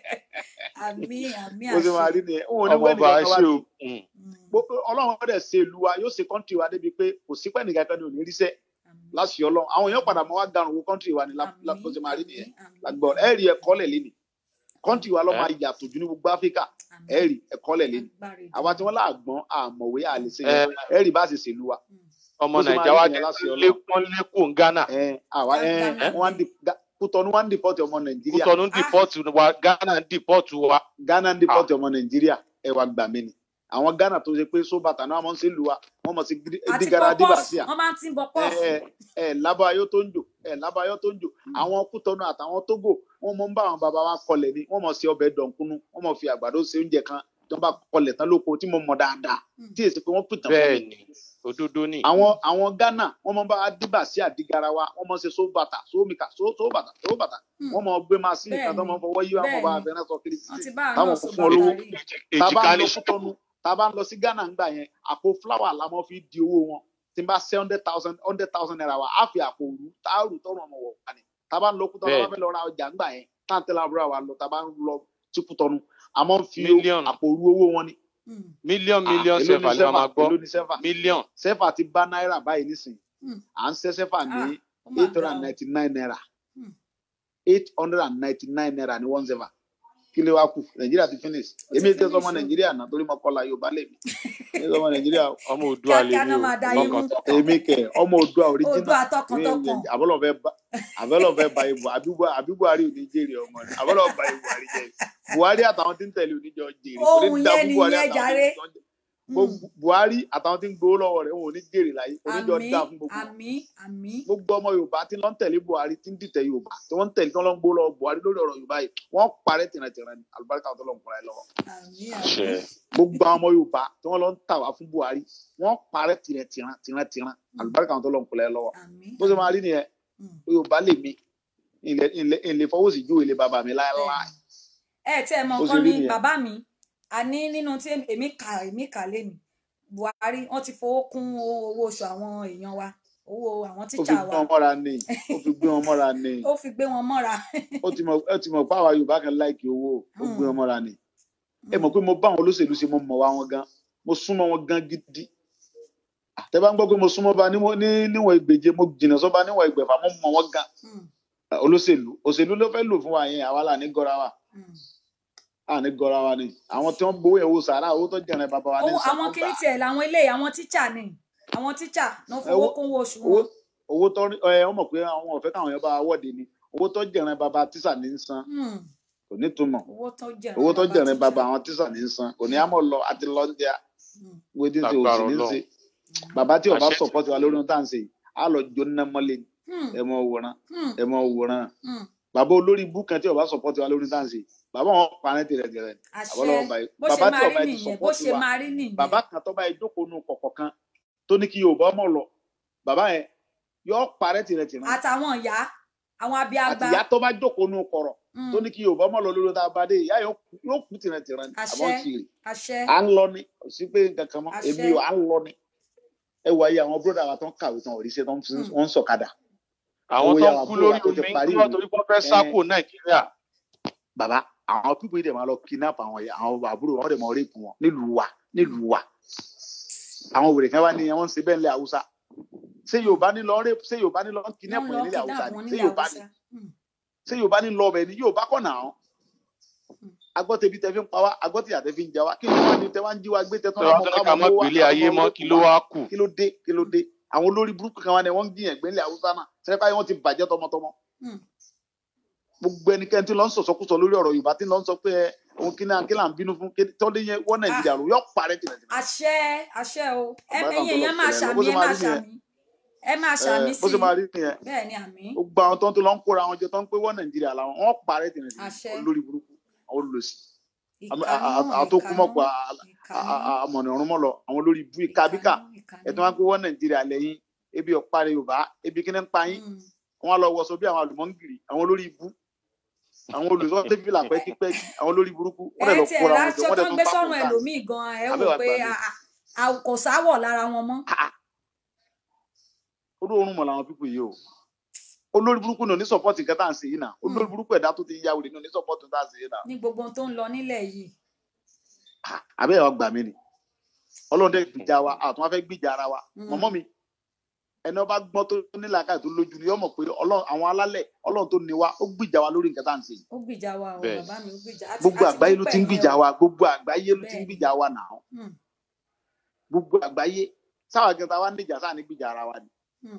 àmín àmín bó ṣe máa àṣẹ rí nìyẹn òun ò ní ọmọ wẹ́ẹ̀ ọba nìkan kan wá ṣe ní o Mm. Mm, Gbogbo- Ọlọ́run ọdẹ ṣe ìlú wa yóò ṣe kọ́ńtì wa débi pé kò sí pẹ́ nìkan kan ní òní ríṣẹ́ àmín. láṣì Ọlọ́run àwọn èèyàn padà mọ́ wá garùn owó kọ́ńtì wa ní lá- lá- bó ṣe máa rí nìyẹn lágbọ́ ẹ rí ẹ̀kọ́ lẹ̀ lé ní kọ́ńtì wa lọ́ Ẹ? máa yàtọ̀ jù ní gbogbo Áfíríkà ẹ rí ẹ̀kọ́ lẹ̀ lé ní àwa tí wọ́n láàgbọ́n àmọ̀wé àlè ṣe yẹn ẹ rí bá ṣe ṣèlú wa ọmọ bó ṣe máa Nàìjíríà wa rí nìyẹn láṣì Ọlọ́run lékún lékún Ghana ẹ àwa ẹ Ghana. wọ́n ń di Ga- Kútọ́nù wọ́n ń dìpọ́tì ọmọ Nàìjíríà Kútọ́nù ń dìpọ́tù wa Ghana ń dìpọ́tù wa Ghana ń dìpọ́tì ọmọ Nàìjíríà ẹ wá gbà mí ni àwọn Ghana tó ṣe pé sóbàtà náà wọ́n ṣe lù wa wọ́n mọ̀ sí àti dígara pọpọ́ọ̀fù dìbàṣíà wọ́n máa ń tí ń bọ pọ́ọ̀fù ẹ ẹ lábàáyọ tó ń jò ẹ lábàáyọ tó ń jò àwọn Kútọ́nù àtàwọn Tógò wọ́n mọ̀ ń bá àwọn bàbá wa kọlẹ̀ ni wọ́n mọ̀ sí ọbẹ̀ dọ̀nkúnú wọ́n mọ̀ fi àgbàdo ṣe oúnjẹ kan tó bá kọlẹ̀ tán lóko tí mo mọ̀ dáadáa tí èsì pé wọ́n pìtàn fún bẹ́ẹ̀ mi ni òdodo ni àwọn àwọn Ghana wọ́n mọ̀ bá dìbà sí àdìgara wa wọ́n mọ̀ ṣe sóbàtà sómìkà sóbàtà sóbàtà wọ́n mọ̀ gbé máṣíìnì kan tó mọ̀ fọwọ́ yí wọn mọ̀ bá Bẹ́ẹ̀ni. abẹ́rẹ́ sọ kiri wọ́n títì ti bá àwọn táwọn náà kò sọ fún ọ lówó bàtà rí tá a bá èjìká ń ní lọ Kútọ́nù tá a bá ń lọ sí Ghana ńgbà yẹn àpò fúláwà la mọ̀ fi di owó wọn tí n bá ṣe hundred thousand hundred thousand naira wa á fi àpò òru tá a rù tọrùn ọmọ wọ̀ wá ni tá a bá ń lọ Kútọ́nù tá a bá fẹ́ lọ ra ọjà ńgbà yẹn tá à ń tẹ́lẹ̀ àbúrò wa lọ tá a bá ń lọ sí Kútọ́nù a mọ̀ ń fi Mílíọ̀nù. àpò òru owó wọn ni Mm, mílíọ̀n Ah, mílíọ̀n èló sẹ́fà ni ni wọ́n máa gbọ́ èló ni sẹ́fà mílíọ̀n sẹ́fà ti bá náírà báyìí nísìnyí mm. à ń ṣẹ́ sẹ́fà ní Ah, ó mà eight hundred ga and o. ninety nine naira Hmm. eight hundred and ninety nine naira ní one sẹ́fà kí ló wá kù nàìjíríà ti finish Ó ti èmi tẹ́ sọmọ finish o. nàìjíríà náà torí mo kọ́la yorùbá lèmi èmi sọmọ nàìjíríà o. ọmọ Oòduà Kíákíá lèmi náà o máa da yín mú. tọkàntọkàn èmi kẹ ọmọ Oòduà original Oòduà tọkàntọkàn. àbọ̀lọ̀ fẹ́ bá àbọ̀lọ̀ fẹ́ bá ibò àbí buhari ò ní jèrè ọmọ rẹ àbọ̀lọ̀ bá ibò buhari jẹ buhari àtàwọn tí ń tẹ̀lé oníjọ jèrè kò ní Ohun dá yẹn fún buhari nìyẹn àtàwọn jàre. tí ń jọ gbogbo buhari àtàwọn tí ń gbowó lọ́wọ́ rẹ̀ wọn ò ní jèrè láyé oníjọ àmín dá fún gbogbo wọn àmín àmín gbogbo ọmọ yorùbá tí ló ń tẹ̀lé buhari tí ń dìtẹ̀ yorùbá tí wọ́n ń tẹ̀lé tí wọ́n lọ ń gbó lọ buhari lórí ọ̀rọ̀ yorùbá yìí wọ́n parẹ́ tìrantìran ní àlùbáríkà tó lọ ń kúra ẹ lọ́wọ́ àmín àṣẹ àmín gbogbo àwọn ọmọ yorùbá tí wọ́n lọ ń tà wá fún buhari wọ́n parẹ́ tìrantìran tìrantìran àlùbáríkà tó lọ ń kúra ẹ lọ́wọ́ àmín bó ṣe máa rí nìyẹn Mm. yorùbá lè mi ilẹ̀ ilẹ̀ ilẹ̀ fọwọ́ sí ju ilé bàbá mi láéláé ẹ tí ẹ mọ Bó ṣe nǹkan rí ní nìyẹn. bàbá mi a ní nínú tí èmi kà èmi kà lẹ́nu buhari wọ́n ti fowó kún owó oṣù àwọn èèyàn wa owó àwọn ó fi tíṣà gbé wa wọn mọ́ra ni ó fi gbé wọn mọ́ra ni ó fi gbé wọn mọ́ra ó ti mọ̀ ó ti mọ̀ pé àwa yorùbá kan láìkì owó ó gbé wọn mọ́ra ni ẹ mọ̀ pé mo bá àwọn olóṣèlú ṣe mo mọ̀ wá wọn gan mo súnmọ́ wọn gan gidi àtẹ bá ń gbọ́ pé mo súnmọ́ bá níwọ̀n ní- níwọ̀n ìgbèje mo jìnnà sọ́ba níwọ̀n ìgbẹ̀fà mo mọ̀ wọn gan Mm, olóṣèlú òṣèlú ló fẹ́ lò fún wa yẹn àwa là ní gọ́ra wa mm. à ní gọra wa ni àwọn tí wọ́n gbowó ẹ̀wò sàrà owó tó jẹ̀rẹ̀ bàbá wa ní owó sàn àwọn wọ́n kìíní gbà. tiẹ̀ làwọn eléyìí àwọn tíṣà ni àwọn tíṣà náà fowó Owó- kún owó oṣù owó wọn. owó tó rí ẹ wọ́n mọ̀ pé àwọn ọ̀fẹ́ káwọn yẹn bá wa wọ́ọ̀dì ni owó tó jẹ̀rẹ̀ bàbá tíṣà ní í san Hmm, kò ní túmọ̀ owó tó jẹ̀rẹ̀ owó tó jẹ̀rẹ̀ tíṣà. bàbá àwọn tíṣà ní í san kò ní àmọ́ lọ àti lọ ń jẹ Hmm, wo tí ń ṣe Lágbára òsì ní í Ọlọ́run. ṣe bàbá tí ọba Àṣẹ. sọpọ́tì wa lórí ohun tá à ń ṣe yìí á lọ jóná mọ́lẹ̀ ni. hmm, ẹ mọ wòran hmm, ẹ mọ wòran hmm. bàbá olórí ibú kan tí ọba sọpọ́tì wa lórí ohun tá à ń ṣe yìí bàbá wọn parẹ́ tìrẹ̀tìrẹ̀ àṣẹ àbọ̀lọ́wọ́ báyìí bó ṣe bàbá tí máa ọba rí ti nìyẹn bó sọpọ́tì ṣe wa máa rí nìyẹn. bàbá kan tó bá yẹ jókòó nu kọ̀kọ̀ kan tó ní kí yorùbá mọ̀ lọ bàbá yẹn yọ parẹ́ tìrẹ̀tìrẹ̀ àtàwọn ìyá àwọn abiagba. àtìyá tó bá jókòó nu kọ̀rọ̀ Hmm, tó ní kí yorùbá mọ̀ lọ lórí ohun tá a bá dé ìyá yóò kú- yóò kú tìrẹ̀tìrẹ̀ ni Àṣẹ. àbọ̀ ti rè àṣẹ à ń lọ ni kò sí pé nǹkan kan mọ́ Àṣẹ. èmi ò à ń lọ ni ẹ wà yí àwọn bróda wa tó ń kàwé tán òrìṣẹ́ tó ń fi- Hmm. wọ́n ń sọ̀kadà àwọn owó tó yà ń wà kú búrò lórí wa tó ti omi parí ń kúrò ìwé. torí pé wọ́n fẹ́ sá Ẹ. kúrò nàìjíríà bàbá àwọn pípọ̀ yìí dẹ̀ máa lọ kidnap àwọn yẹn àwọn àbúrò wọn dẹ̀ máa rape wọn nílùú wa nílùú wa àwọn wèrè kan wá ní wọ́n ń ṣe bẹ́ẹ̀ nílẹ̀ haúsá ṣé yorùbá ní lọ rape ṣé yorùbá ní lọ kidnap wọ́n yẹn lọ nílẹ̀ haúsá kidnap ni wọn ṣé nílẹ̀ yorùbá ní haúsá. Hmm, ṣé yorùbá ní lọ ọbẹ̀ ni yorùbá kọ̀ náà agbọ́tẹ̀bí tẹ fi ń pa wá agbọ́tẹ̀yà tẹ fi ń jà wá kí ló wá ní tẹ wá ń jí wa gbé tẹ tí tán wọ́n tún ní ká mọ́ gbélé ayé mọ́ kí ló wá kù kí ló dé kí ló dé àwọn olórí burúkú kan wá ní wọ́n ń gbìyànjú gbé nílẹ̀ haúsá náà sẹ́ni báyìí wọ́n ti bàjẹ́ tọmọtọmọ hmm. gbogbo ẹnikẹ́ni tí lọ ń sọ̀sọ́kùsọ lórí ọ̀rọ̀ yorùbá tí lọ ń sọ pé ẹ, òun kí náà kí là ń bínú fún kí tọ́lé yẹn wọ́n nàìjíríà ló yọ parẹ́ tìrẹ̀ tìrẹ̀. àṣẹ àṣẹ o ẹ Bàbá náà ẹ̀yin tó lọ èèyàn máa sílẹ̀ lọ. Bó ṣàmì ṣe ẹ máa máa rí nìyẹn. ṣàmì ẹ máa ṣàmì Ẹ, bó sí ṣe máa rí nìyẹn bẹ́ẹ̀ ni àmì gbogbo àwọn tó ń tó lọ ń kóra àwọn jọ tó ń pé wọ́n nàìjíríà làwọn wọ́n parẹ́ tìrẹ̀ Àṣẹ. tìrẹ̀ olórí burúkú àwọn olùsí ìkànnì àwọn tó kú mọ̀ pa àmọ̀nà ọ̀run mọ́ lọ àwọn olórí ibú ìkàbíkà ẹ̀tọ́ wọn pé wọ́n nàìjíríà lẹ́yìn ebi ọ̀parẹ́ yorùbá ebi kíní ń pa yín wọn lọ wọṣọ bí àwọn àlùmọ́ngìrì àwọn olórí ibú àwọn olùsọ tẹ́fìlà pẹ́kípẹ́kí àwọn olórí burúkú wọ́n dẹ̀ ẹ lọ tiẹ̀ kóra wọn láṣọ jọ wọ́n tó dẹ̀ ń tún gbé bá sọ́run kúta ẹlòmíì gan ẹ wò Abẹ́wà pé gbà mí. a- a- kò sáwọ̀ lára wọn mọ́ olóorun mọ̀ làwọn pípọ̀ yìí o olórí burúkú ní oní sọpọ́tì nǹkan tá à ń ṣe yìí náà olórí burúkú ẹ̀dá tó ti ya wèrè ní oní sọpọ́tì tá à ń ṣe yìí náà ní gbogbo ohun tó ń lọ nílẹ̀ yìí àbẹ́ ẹ̀ wá gbà mí ni ọlọ́run dẹ̀ gbìjà wa àtún wá fẹ́ gbìjà ara wa Mm. mọ̀mọ́ mi ẹni ọba gbọ́n tó nílà káyọ̀ tó lójú ni yọ mọ̀ pé Ọlọ́run- àwọn alálẹ̀ ọlọ́run tó ní wa ó gbìjà wa lórí nǹkan tá à ń ṣe yìí ó gbìjà wa o Bẹ́ẹ̀. bàbá mi ó gbìjà àti- gbogbo àti àgbáyé ló dúpẹ́ ti ń yẹn gbìjà o. wa gbogbo àgbáyé ló ti ń Bẹ́ẹ̀. gbìjà wa náà Hmm, gbogbo àgbáyé sáwà gẹta wa ń dìjà sáà ní gbìjà ara wa ni hmm.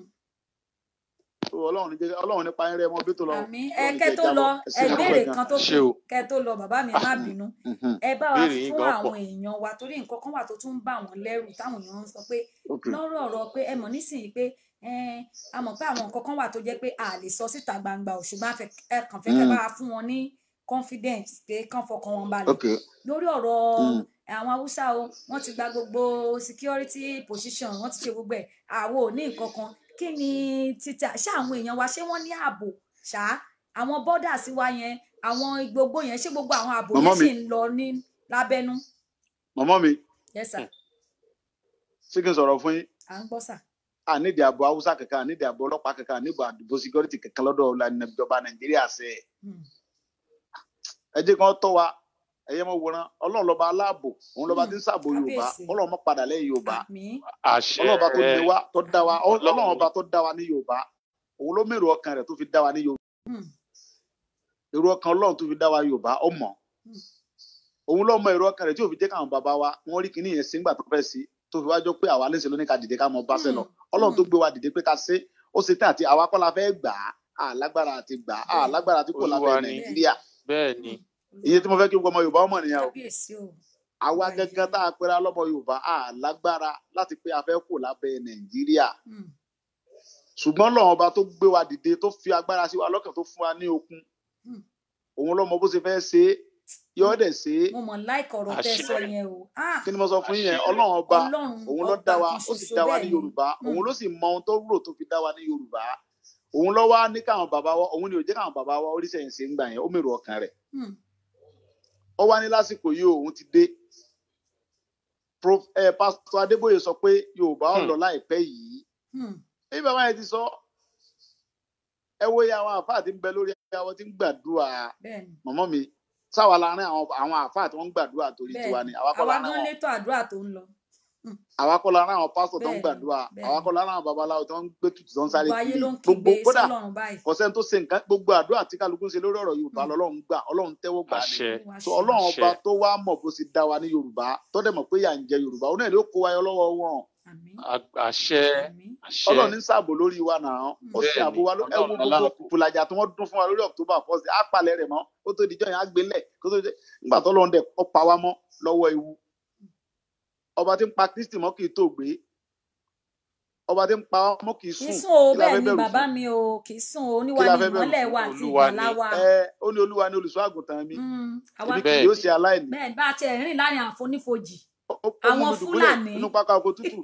So, ọlọ́run ní jẹ́- ọlọ́run nípa ẹrẹ ọmọ bí tó lọ àmì ẹ Ọlọ́run kẹ jẹ́ tó jábọ́. lọ Ẹ ṣé ẹ mo béèrè dúpẹ́ kan tó Ṣé kù o? kẹ tó lọ bàbá mi ẹ má bínú Mhm. ẹ bá wa Béèrè yín fún gan àwọn pọ̀. èèyàn wa torí nǹkan kan wà tó tún ń bà wọ́n lẹ́rù táwọn èèyàn ń sọ pé Okay. lọ́rọ̀ ọ̀rọ̀ pé ẹ mọ̀ nísìnyí pé ẹ, a mọ̀ pé àwọn nǹkan kan wà tó jẹ́ pé a lè sọ síta gbangba ò ṣùgbọ́n a fẹ́- ẹ kàn fẹ́ kẹ́ Mm. bá wa fún wọn ní confidence pé kán fọkàn wọn balẹ̀ Okay. lórí ọ̀rọ̀ Mm. àwọn haúsá o wọ́n ti gba gbogbo security position wọ́n ti ṣe gbogbo ẹ̀ àwo ò ní nǹkan kan kí ni títà ṣé àwọn èèyàn wa ṣé wọ́n ní ààbò ṣá àwọn bọ́dà sí wa yẹn àwọn gbogbo yẹn ṣé gbogbo àwọn ààbò Màmá yẹn mi. sì ń lọ ní lábẹ́nú mọ̀mọ́ mi yes sir ṣé kí n sọ̀rọ̀ fún yín à ń gbọ́ sà ànídìí ààbò haúsá kankan ànídìí ààbò ọlọ́pàá kankan ànídìí ààbò security kankan lọ́dọ̀ ọ̀la- ìjọba nàìjíríà ṣe é Hmm. ẹ jẹ́ kí wọ́n tọ́ wa ẹ̀yẹ́ mọ̀ wòran ọlọ́run lọ́ba aláàbò òun lọ́ba Hmm. tí ń ṣàbò yorùbá Kábíyèsí. ọlọ́run mọ́ padà lẹ́yìn yorùbá àmì àṣẹ ọlọ́run ọba tó ní wa tó dá wa Ọlọ́run. ọlọ́run ọba tó dá wa ní yorùbá òun ló mèrò ọkàn rẹ̀ tó fi dá wa ní yorùbá Hmm. èrò ọkàn ọlọ́run tó fi dá wa yorùbá ó mọ̀ Hmm. òun ló mọ èrò ọkàn rẹ̀ tí ò fi jẹ́ káwọn bàbá wa wọ́n rí kinní yẹn sí ńgbà tó fẹ́ sí tó fi wájọ́ pé àwa léṣe ló ní ká dìde ká mọ bá ṣe lọ Hmm. ọlọ́run tó Hmm. gbé wa dìde pé ká ṣe ó ṣe tán àti àwa kọ́ la fẹ́ gbà á àlágbára àti gbà á Bẹ́ẹ̀. àlágbára àti kò lábẹ́ Olúwa ni. nàìjíríà bẹ́ẹ̀ ni iye tí mo fẹ́ kí gbogbo ọmọ yorùbá ọmọ nìyẹn o kábíyèsí o àwa Ọba gẹ́gẹ́ ìjọba. tá a pera lọ́mọ yorùbá àlágbára láti pé a fẹ́ kò lábẹ́ nàìjíríà Hmm. ṣùgbọ́n lọ́wọ́n ọba tó gbé wa dìde tó fi agbára sí wa lọ́kàn tó fún wa ní okun Hmm. òun ló mọ bó ṣe fẹ́ ṣe é yọ ọ́ dẹ̀ ṣe é mo mọ̀ láìkọ̀ ọ̀rọ̀ tẹ́ ẹ Àṣẹ. sọ yẹn o Ah, kí ni mo sọ fún yín yẹn Àṣẹ. ọlọ́run ọba ọlọ́run òun ló ọba dá wa kan ó sì ṣoṣo dá wa bẹ́ẹ̀ ní ni. yorùbá Hmm. òun ló sì mọ ohun tó rò tó fi dá wa ní yorùbá òun ló wá ní káwọn bàbá wa òun ni ò jẹ́ káwọn bàbá wa oríṣẹ́ yẹn ṣe ń gbà yẹn ó mèrò ọkàn rẹ̀ Hmm. ó wá ní lásìkò yìí òun ti dé Prof- eh, pásítọ̀ adébóyè sọ pé yorùbá ó Hmm. lọ láìpẹ́ yìí Hmm. bí bàbá yẹn ti sọ ẹ wo iye àwọn àfáà tí ń bẹ lórí àwọn tí ń gbàdúrà bẹ́ẹ̀ ni mọ̀mọ́ mi sáwa láàrin àwọn àwọn àfáà tí wọ́n ń gbàdúrà torí bẹ́ẹ̀ tiwa ni ni àwa kọ́ àwa láàrin gan wọn létò àdúrà tó ń lọ àwa kọ́ la rán àwọn pásítọ̀ tó ń Bẹ́ẹ̀ni, gbàdúrà bẹ́ẹ̀ni. àwa kọ́ la rán àwọn babaláwo tó ń gbé tutù tó ń sáré gbogbo ayé kiri ló ń gbogbo kígbe kódà sọ́lọ́run báyìí kọsẹ́ni tó ṣe nǹkan gbogbo àdúrà tí kálukú ń ṣe lórí ọ̀rọ̀ yorùbá Mm. lọ́lọ́run gbà ọlọ́run tẹ́wọ́ gbà ní àṣẹ Olúwa so ṣeun. ọlọ́run àṣẹ. ọba tó wá mọ̀ bó ṣe dá wa ní yorùbá tó dẹ̀ mọ̀ pé yà ń jẹ yorùbá òun náà ló kó wáyọ lọ́wọ́ wọn àmín A- àṣẹ àmín àṣẹ ọlọ́run ní sáàbò lórí wa náà ó ṣe Bẹ́ẹ̀ni, àbò wa ló- ẹ wo Ọlọ́run gbogbo aláàbò. kùkùlàjà tí wọ́n dún fún wa lórí october first á palẹ̀ rẹ̀ mọ́ ó tó dijọ́ yẹn á gbélẹ̀ kó tó dé nígbà tó lọ́run dẹ̀ kọ́ pa wá mọ́ lọ́wọ́ ewu ọba tí ń pa kristi mọ́ kì í tó gbé ọba tí ń pa wá mọ́ kì í kì í sùn sùn o kí la bẹ́ẹ̀ fẹ́ ni bẹ̀rù bàbá fún mi o kì í sùn o Kí oníwà la ni fẹ́ bẹ̀rù ìmọ́lẹ̀ fún? wa àti Olúwa ni. ìgbàlà wa ẹ ó ní olúwa ní olùṣọ́ àgùntàn mi Mm, àwa èmi kì Bẹ́ẹ̀ yóò ni. ṣe aláìní bẹ́ẹ̀ bá a ti rìn láàrin àfonífojì Ó- ó- ó mú àwọn mi dùbúlẹ̀ Fúlàní. nínú pápá oko tútù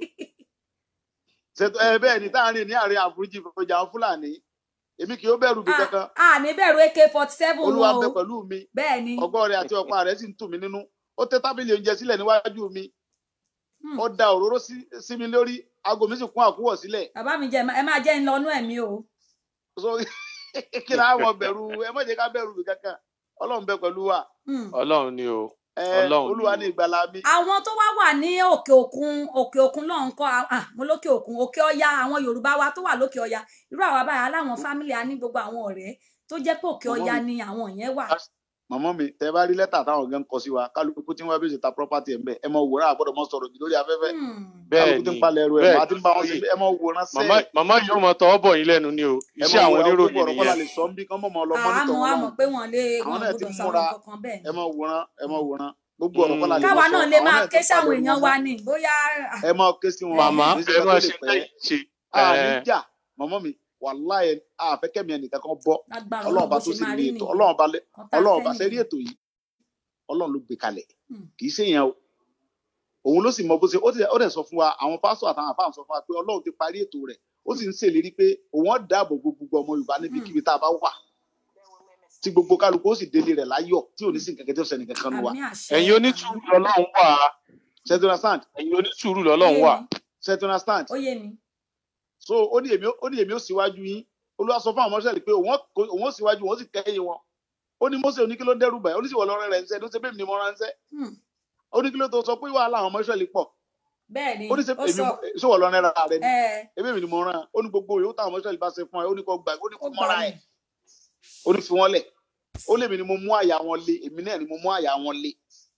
ṣètò ẹ bẹ́ẹ̀ ni táàrin ní àárín àforíjì ìfọjà àwọn fúlàní èmi kì yóò bẹ̀rù bí kankan a ní bẹ̀rù ak forty seven olúwa ń wọn bẹ o pẹ̀lú mi bẹ́ẹ̀ ni ọgọ́ rẹ̀ àti ọ̀pá rẹ̀ sì ń tù mí nínú ó tẹ́ tábìlì oúnjẹ sílẹ̀ níwájú mi Hmm. ó da òróró sí sí mi lórí aago mi sì kún àkúwọ̀ sílẹ̀ bàbá mi jẹ ẹ máa jẹ́ ń lọ́nú ẹ̀mí o so kí ni àwọn bẹ̀rù ẹ má jẹ́ ká bẹ̀rù bí kankan ọlọ́run bẹ pẹ̀lú wa Hmm. ọlọ́run ni o ẹ Ọlọ́run olúwa ni ní ìgbàlà mi àwọn tó wá wà ní òkè òkun òkè òkun náà ń kọ́ ah, mo lókè òkun òkè ọya àwọn yorùbá wa tó wà lókè ọya irú àwa báyìí aláwọn fámìlì a ní gbogbo àwọn ọ̀rẹ́ tó jẹ́ pé òkè Màmá ọya mi. ni àwọn yẹn wà màmá mi tẹ bá rí lẹ́tà táwọn ọ̀gá ń kọ sí wa kálukú tí wọ́n bí ṣe ta property ẹ̀ ń bẹ̀ ẹ mọ wòran àgbọ̀dọ̀ mọ sọ̀rọ̀ jù lórí afẹ́fẹ́ Hmm. bẹ́ẹ̀ kálukú tí ni ń palẹ̀ ẹrù ẹ̀ bẹ́ẹ̀ máa ti ń bá wọn ni. ṣe ẹ mọ wòran màmá sẹ́ẹ̀ màmá yóò mọ tọwọ́ bọ̀ yín lẹ́nu ni o ẹ iṣẹ́ mọ àwọn wòran oníròyìn gbogbo ọ̀rọ̀ kọ́lá nìyẹn lè sọ ń bí kán mọ̀ mọ́ lọ mọ́nítọ̀ àmọ́ wọn àmọ́ lọ́hùn pé wọ́n lé àwọn wọn náà ti gbọ́dọ̀ sọ múra àwọn kankan bẹ́ẹ̀ ẹ ni mọ wòran ẹ mọ wòran gbogbo ọ̀rọ̀ kọ́lá lè Mm. mọ káwa sọ náà lè àwọn máa náà ké ti sáwọn palẹ̀ ẹrù èèyàn wọn wa mọ́ ni bóyá ah, ẹ mọ ké sí wọn màmá kì í ṣe ẹ kan máa tó lè ṣe pẹ́ lẹ́yìn ṣe àní ẹ jà mọ̀mọ́ mi wàláyé àfẹ́kẹ́mi ẹnìkan kan bọ́ lágbára ọlọ́run Ọlọ́run bó bá tó ṣe sì máa ní rí ètò nìyẹn ọlọ́run bá lẹ kan tá a ọlọ́run fẹ́ bá ṣe rí nìyẹn ètò yìí ọlọ́run ló gbé kalẹ̀ Hmm. kì í ṣe yẹn o òun ló sì mọ bó ṣe ó dẹ̀- ó dẹ̀ sọ fún wa àwọn pásítọ̀ àtàwọn àfáà sọ fún wa pé ọlọ́run ti parí ètò rẹ̀ ó sì ń ṣèlérí pé òun ó dáàbò bo gbogbo ọmọ yorùbá níbikíbi tá a bá wà tí gbogbo kálukú ó sì délé rẹ̀ láyọ̀ tí ò ní sí nǹkan kẹ́kẹ́ tó ṣẹni kankan nu wa àmì àṣẹ ẹ̀yin onítùúrù lọ́lọ́run wà ṣe ti understand ẹ̀yin onítùúrù ó lọ́lọ́run yé wà mi ṣe ti understand ó yé mi so ó ní èmi ó- ó ní èmi ó síwájú yín olúwa sọ fún àwọn ọmọọṣẹ́ rẹ̀ pé òun ó- òun ó síwájú òun ó sì kẹ́yìn wọn ó ní Mósè oníkí ló ń dẹ́rù báyìí ó ní sì wọ lọ́rẹ́ rẹ̀ ń sẹ́ ló ṣe bẹ́ẹ̀ ni mo ránṣẹ́ Hmm. ó ní kí ló tó sọ pé wàhálà àwọn ọmọọṣẹ́ lè pọ̀ bẹ́ẹ̀ ni ó ní ṣe ó èmi sọ ṣé wọ lọ́rẹ́ ra rẹ ni ẹ ebí èmi ni mo rán ó ní gbogbo yòówù táwọn ọmọọṣẹ́ lè bá ṣe fún ẹ ó ní kó gbà ó ní ó kó gbà mọ́ra mí ẹ̀ ó ní fi wọ́n lẹ̀ ó lèmi ni mo mú àyà wọn lé èmi náà ni mo mú àyà wọn lé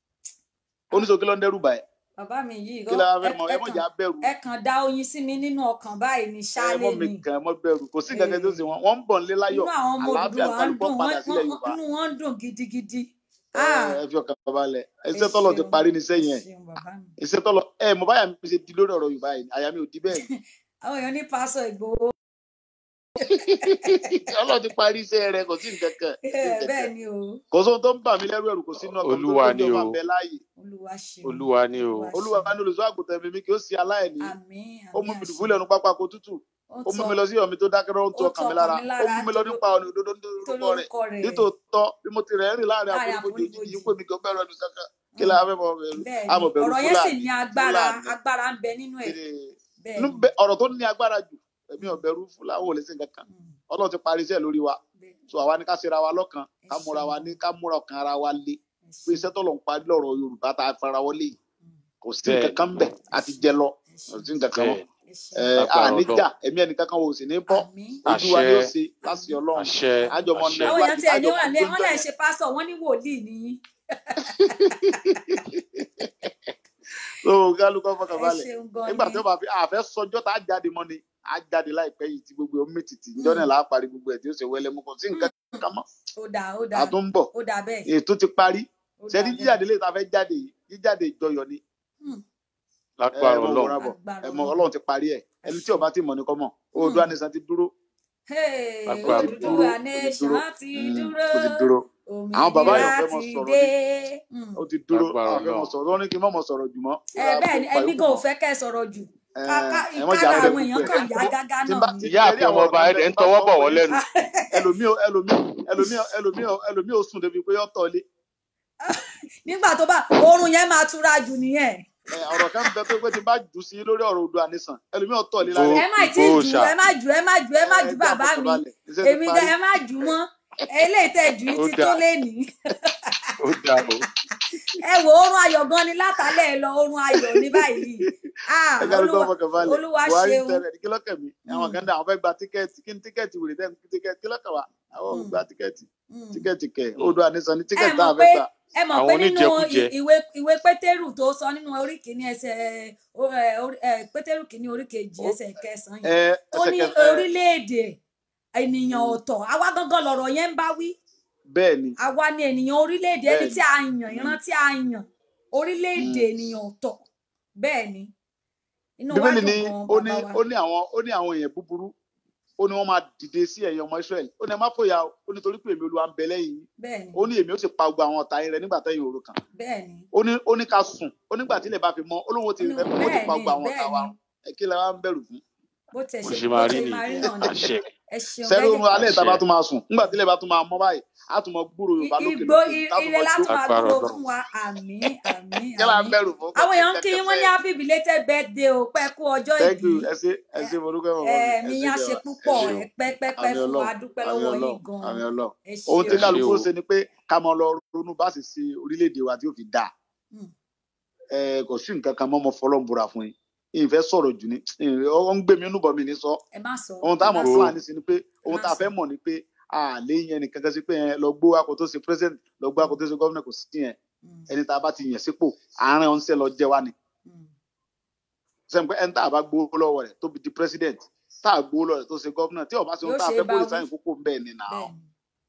ó ní sọ kí ló ń dẹ́rù báyìí bàbá mi yìí kí gan- la fẹ́ ẹ- mọ ẹ ẹ mọ̀ kàn- jà bẹ̀rù ẹ kàn dá oyin sí mi nínú ọkàn báyìí ní ẹ ṣáálé mọ̀ mi ni kàn ẹ mọ̀ bẹ̀rù kò sí nǹkan kan tó ṣe wọn wọ́n ń bọ̀ nílé láyọ̀ inú àwọn ọmọ àlàáfíà Odùduwà ń kálukọ́ dùn padà wọ́n- sílẹ̀ wọ́n- Yorùbá inú wọn ń dùn gidigidi ẹ Ah, ẹ fi ọkàn balẹ̀ ẹ iṣẹ́ tọ́lọ̀ ti ṣeun parí ní sẹ́yìn ẹ ẹ̀ ṣeun bàbá mi iṣẹ́ tọ́lọ̀ ẹ mo báyà mi ṣe di lórí ọ̀rọ̀ Yorùbá yìí àyà mi ò di bẹ́ẹ̀ ni àwọn èèyàn ní pásọ Ìgbòho Ọlọ́run ti parí iṣẹ́ rẹ̀ kò sí nǹkan kan kò sí Eh, nǹkan bẹ́ẹ̀ kan ni o kò sóhun tó ń bà mí lẹ́rù ẹ̀rù kò sínú ọkàn mi tó olúwa tó ni ní ọba o ń bẹ láàyè olúwa ṣeun olúwa ni o Olúwa ṣeun ní olùṣọ́ àgùntàn mi mi kì í ṣe aláìní àmín ó àmín mú mi àṣẹ dùbúlẹ̀ nu pápá kó tútù ó ó mú tọ mi lọ sí ọ̀mí tó dákẹ́ rọ́rùn tó ó ọkàn tọ mi ọkàn lára mi ó lára mú mi lọ tó nípa ọ̀nà òdodo tó lórúkọ rẹ̀ lórúkọ rẹ̀ nítòótọ́ bí mo ti rẹ̀ rìn láàrin láàrin àforífojì òjijì àfonífojì yìí pé mi kò bẹ̀rù ẹnu kankan kí la fẹ́ mọ bẹ̀rù bẹ́ẹ̀ a ni mọ̀ bẹ̀rù ọ̀rọ̀ yẹn sì Fúlàní ní agbára Fúlàní agbára ń bẹ nínú ẹ̀ Ee, bẹ́ẹ̀ inú ni bẹ- ọ̀rọ̀ tó ní agbára jù èmi ò bẹ̀rù Fúlàní ò lè ṣe nǹkan kan Mm, Ọlọ́run ti parí iṣẹ́ lórí wa bẹ́ẹ̀ ni. so àwa ní ká ṣera wa lọ́kàn ẹ ká múra wa ṣeun ní ká múra ọkàn ara wa lé ẹ pé ṣeun iṣẹ́ tó lọ ń parí lọ́rọ̀ Yorùbá tá a fara wọlé yìí Mm, kò sí bẹ́ẹ̀ nǹkan kan bẹ̀ ẹ àti ṣeun jẹ lọ ẹ kò ṣeun sí nǹkan kan mọ́ bẹ́ẹ̀ ẹ ẹ ṣeun lágbára àníjà Ọlọ́run ẹ̀mí ẹnìkan kan ò sì ní bọ́ àmín ojú wa ni ó àṣẹ ṣe láti àmín Ọlọ́run àṣẹ àjọmọ àṣẹ náà àwọn èèyàn iwájú tiẹ̀ ní àjọmọ wà lé wọn gbójọ lè yẹn ṣe pásọ wọn ní wòlíì nìyí so kálukọ fọkàn ẹ balẹ̀ ṣeun gan nígbà ni tí ó bá fi àfẹ́ sọjọ́ tá a jáde mọ́ ni a jáde láìpẹ́ yìí tí gbogbo omi tìtì ìjọ náà Mm, là á parí gbogbo ẹ̀ tí ó ṣe wẹ́lẹ́ mú kò sí mm, nǹkan kan mọ́ ó dáa ó a dáa tún ń bọ̀ ó dáa bẹ́ẹ̀ ètò ti parí ó ṣẹ́ni dáa bẹ́ẹ̀ jíjáde lè ta fẹ́ jáde yìí jíjáde ìjọyọ̀ ni Mm, ẹ lágbára mọ Ọlọ́run wòran bọ̀ agbára ẹ mọ Ọlọ́run Ọlọ́run ti parí ẹ̀ ẹ ẹni tí ṣeun ọba ti mọ̀ ní kọ́ mọ̀ Mm, Oòduà nation ti dúró hey, ó lágbára ti Ọlọ́run dúró Odùduwà ó ti nation dúró ti Mm, dúró ó ti dúró àwọn bàbá òmìnira yẹn ò fẹ́ mọ ti sọ̀rọ̀ dé ni Mm. ó ti dúró lágbára àwọn fẹ́ mọ Ọlọ́run sọ̀rọ̀ wọn ní kí n má mọ sọ̀rọ̀ jù mọ́ ẹ kí bẹ́ẹ̀ a ni pa èmi yòókù gan ò mọ́ fẹ́ kẹ́ ẹ sọ̀rọ̀ jù ẹ ká ká ẹ mọ jà kára bẹ àwọn èèyàn gbogbo ẹ kàn yá gágá tí n náà bá ni tí ìyá ẹ rí àfin àwọn ọmọ ọ̀rọ̀ ọba kan bẹ ẹ̀dẹ̀ ń tí n bá tọwọ́ sọ bọ̀ fún wọ́n yín lẹ́nu ẹlòmíì ẹlòmíì ẹlòmíì ẹlòmíì ẹlòmíì ò sùn débi pé yọ tọ̀lé nígbà tó bá oorun yẹn máa túra jù nìyẹn ẹ ọ̀rọ̀ kan bẹ pé pé tí n bá jù sí lórí ọ̀rọ̀ Oòduà nation ẹlòmíì ò tọ̀lé ìgbó lálẹ́ ẹ má tí ì ìgbó jù ṣà ẹ má jù ẹ má jù ẹ má ẹ jù jẹ́ bàbá àfọkàn mi balẹ̀ iṣẹ́ ti èmi gan parí ẹ má jù mọ́ eléyìí tẹ́ jù ó í ti tó dáa lénìí ó ó dáa o. ẹ wo oorun ayọ̀ gan ni látàlẹ́ ẹ lọ oorun ayọ̀ ní báyìí ah ẹ kárí tó olúwa fọkàn balẹ̀ olúwa buhari ṣeun tẹrẹ kí lọ́kàn mi àwọn Mm. kan dá àwọn fẹ́ gba tíkẹ́ẹ̀tì kí ni tíkẹ́ẹ̀tì wèrè tẹ́ ní tíkẹ́ẹ̀tì kí lọ́kàn wa àwọn ò Mm. gba tíkẹ́ẹ̀tì Mm. tíkẹ́ẹ̀tì kẹ̀ Mm. odò àníṣan ní ẹ tíkẹ́ẹ̀tì mọ̀ táwọn pé fẹ́ gbà ẹ mọ̀ Àwọn pé nínú oníjẹkújẹ. ì- ìwé ìwé pétérù tó sọ nínú orí kìíní ẹsẹ̀ ó- ẹ, orí- ẹ, pétérù kìíní orí kejì Ó- ẹsẹ̀ kẹsànán ẹ yẹn tó ẹsẹ̀ ní kẹ ẹ orílẹ̀-èdè ènìyàn Mm. ọ̀tọ̀ àwa gangan lọ̀rọ̀ yẹn ń bá wí bẹ́ẹ̀ ni àwa ni ènìyàn orílẹ̀-èdè ẹni bẹ́ẹ̀ tí ni a yàn Mm. ìran tí a yàn orílẹ̀-èdè Mm. ènìyàn ọ̀tọ̀ bẹ́ẹ̀ ni inú wa bíbélì dùn ní gan ó ní bàbá wa ó ní àwọn ó ní àwọn èèyàn búburú ó ní wọ́n máa dìde sí ẹ̀yin ọmọ israẹli ó ní ẹ má fòyà o ó ní torí pé èmi olúwa ń bẹ lẹ́yìn yín bẹ́ẹ̀ ni ó ní èmi ó sì pa gbogbo àwọn ọ̀tá yín rẹ nígbà tẹ́yìn òru kan bẹ́ẹ̀ ni ó ní ó ní ká sùn ó nígbà tí ilẹ̀ bá fi mọ́ ó lóun ó ti ó ní rẹ ó ti bẹ́ẹ̀ pa ni gbogbo àwọn ọ̀tá bẹ́ẹ̀ wa ni run ẹ kí lẹ wá ń bẹ̀rù fún bó tẹ̀ bó ṣe ṣe bó máa rí ṣe máa rí nìyẹn náà nìyẹn àṣẹ ẹ ṣeun sẹ́rí gẹ́gẹ́ oorun alẹ́ ìta àṣẹ bá tún máa sùn nígbà tí ilẹ̀ bá tún máa mọ́ báyìí á tún mọ gbúrò I- yorùbá lókè igbó lókè i- tá tún ire mọ láti jó máa agbára dúró ọlọ́run fún wa àmín àmín kí la ń àmín bẹ̀rù fún kò àwọn sí èèyàn ń kí kẹ̀kẹ́ yín wọ́n ní fẹ́ happy belated birthday o pẹ́ kú ọjọ́ thank ìbí you ẹ ṣé ẹ ṣé mo dúpẹ́ mọ̀ mọ́ mi ẹ ẹ̀mí ṣé yín á ṣe jẹ́ wa ẹ púpọ̀ ṣé o ẹ pẹ́ pẹ́ pẹ́ àmì fún wa ọlọ́run a dúpẹ́ àmì lọ́wọ́ yín ọlọ́run gan-an àmì ọlọ́run ẹ ohun ṣé tí o ẹ ṣé kálukú o ó ṣe ni pé ká máa lọ ronú bá sì ṣe orílẹ̀-èdè wa tí ó fi dáa Hmm, ẹ kò sí nǹkan kan mọ́ mo fọlọ́n búra fún yín ìfẹ́ sọ̀rọ̀ jù ní ọ ń gbé mi inú bọ̀ mi ní sọ ẹ má sọ ohun ẹ táwọn má gbogbo sọ fúlàní sí ni pé ẹ ohun má tá a sọ fẹ́ mọ̀ ni pé a lè yẹn nìkan kan sí pé ẹ lọ gbó akọ tó ṣe president lọ gbó akọ tó ṣe governor kò sí yẹn Hmm, ẹni tá a bá ti yàn sípò àárín ọ̀nṣẹ́ lọ jẹ́ wá ni hmm, sẹ́yìn pé ẹni tá a bá gbowó lọ́wọ́ rẹ̀ tó fi di president tá a gbowó lọ́wọ́ rẹ̀ tó ṣe governor tí ó bá ṣe ohun yóò tá a ṣe fẹ́ bá bóyá wí sáyìn kókó ń bẹ́ẹ̀ ni nà bẹ́ẹ̀ án ni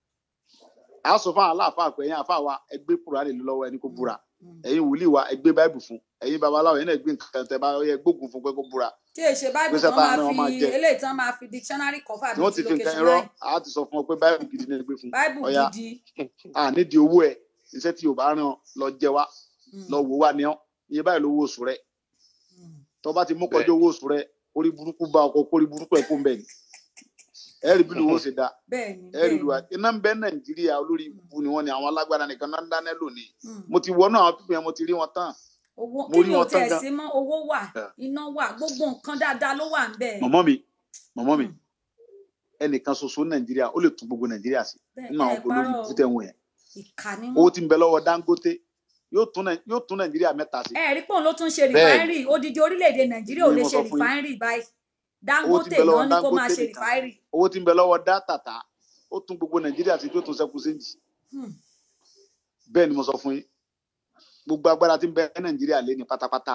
a sọ fún àwọn aláàfáà pé ẹ̀yin àfáà wa ẹgbẹ́ kúránì lọ́wọ́ ẹni kó Hmm, búra hmm. ẹ̀yin wòlíì wa ẹgbẹ́ báìbù fún ẹ̀yin babaláwo ẹ̀yin náà gbé nǹkan tẹ bá yẹ gbógun fún pé kó búra tí èyí ṣe báìbù gbèsè tán tá a máa ní wọn fi máa jẹ eléyìí tán máa fi dictionary cover tí bíi wọ́n ti ti fi nǹkan location irọ́ nine a ti sọ fún ọ pé báìbù gidi ni ẹgbẹ́ fún báìbù ọ̀ya gidi a nídìí owó ẹ̀ iṣẹ́ tí yorùbá rán ọ lọ jẹ wá Hmm, lọ wò wá ní ọ iye báyìí lówó oṣù rẹ hmm. tó bá ti mú bẹ́ẹ̀ kọjá owó oṣù rẹ orí burúkú bá ọkọ kórí burúkú ẹ kó ń bẹ ni ẹ rí bí lówó ṣe dáa bẹ́ẹ̀ ni ẹ rí bẹ́ẹ̀ lu ni iná ń bẹ nàìjíríà olórí Hmm, ibu ni wọn ni àwọn alágbára nìkan náà ń dáná lónìí hmm. mo ti wọnú àwọn pípẹ́ mo ti rí wọn tán owó mo kí rí ni ò wọn tán tiẹ̀ gan sí mọ́ owó wà Yeah. iná wà gbogbo nǹkan dáadáa ló wà ń bẹ̀ mọ̀mọ́ mi mọ̀mọ́ mi Hmm, ẹnìkan ṣoṣo nàìjíríà ó lè tún gbogbo nàìjíríà sí bẹ́ẹ̀ nínú ẹ àwọn olórí parọ́ ibu tẹ̀ ń wọ̀ yẹn ìkà ni owó wọ́n tí ń bẹ lọ́wọ́ dangote yóò tún Nàì- yóò tún nàìjíríà mẹ́ta sí ẹ rí pé òun ló tún ṣe bẹ́ẹ̀ rìfáínrì odidi orílẹ̀-èdè nàìjíríà ò ni lè mo ṣe sọ fún yín rìfáínrì báyìí owó tí dangote ń bẹ lọ́wọ́ náà ní kó máa dangote ṣe nìkan rìfáínrì owó tí ń bẹ lọ́wọ́ dátàtà ó tún gbogbo nàìjíríà sí tó tún ṣẹ́kù séjì Hmm, bẹ́ẹ̀ ni mo sọ fún yín gbogbo agbára tí ń bẹ ní nàìjíríà lé ní pátápátá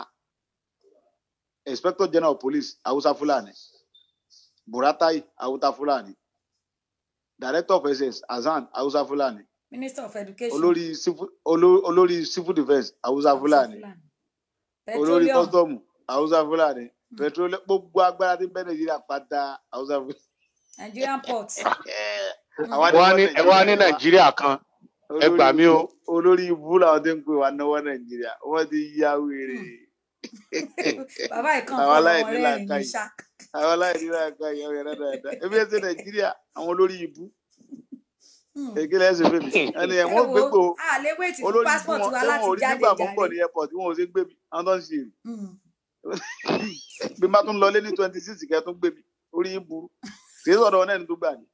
inspector general of police hausa fulani buratai hausa fulani director of ss hasan hausa fulani minister of education olórí civil oló- olórí civil defence hausa hausa fulani fulani olórí petroleum custom hausa fulani Hmm, petroleum gbogbo agbára tí ń bẹ nàìjíríà pátá hausa fulani nigerian port Hmm, àwa ni wọ́n á wọ́n ní ẹ wá ní nàìjíríà wa nàìjíríà kan ẹ olórí gbà mí o ibú olórí ibú làwọn tí ń pè wá náwó nàìjíríà wọ́n ti ya wèrè hmm. bàbá ìkan àwọn fọlọ wọn aláìní rẹ́rìn ní làákàyè ṣá àwọn aláìní làákàyè àwọn ẹ̀rọ dáadáa ebi ẹsẹ nàìjíríà àwọn olórí ibú Hmm. èkìlẹ̀ ẹsẹ̀ fèmí ẹni ẹ̀ ẹ wọ́n wo gbégbó a lè wéètì fún olórí ibú passport wọn wa tẹ́wọ̀n láti ò rí jáde nígbà mọ́ jàre pọ̀ ní airport tí wọ́n ò ṣe gbé mi àwọn tó ń ṣe èrè Hmm, bí n bá tún lọlé ní twenty six kẹ́ tún gbé mi orí yín burú kì í sọ̀dọ̀ wọn náà ní tó gbà ní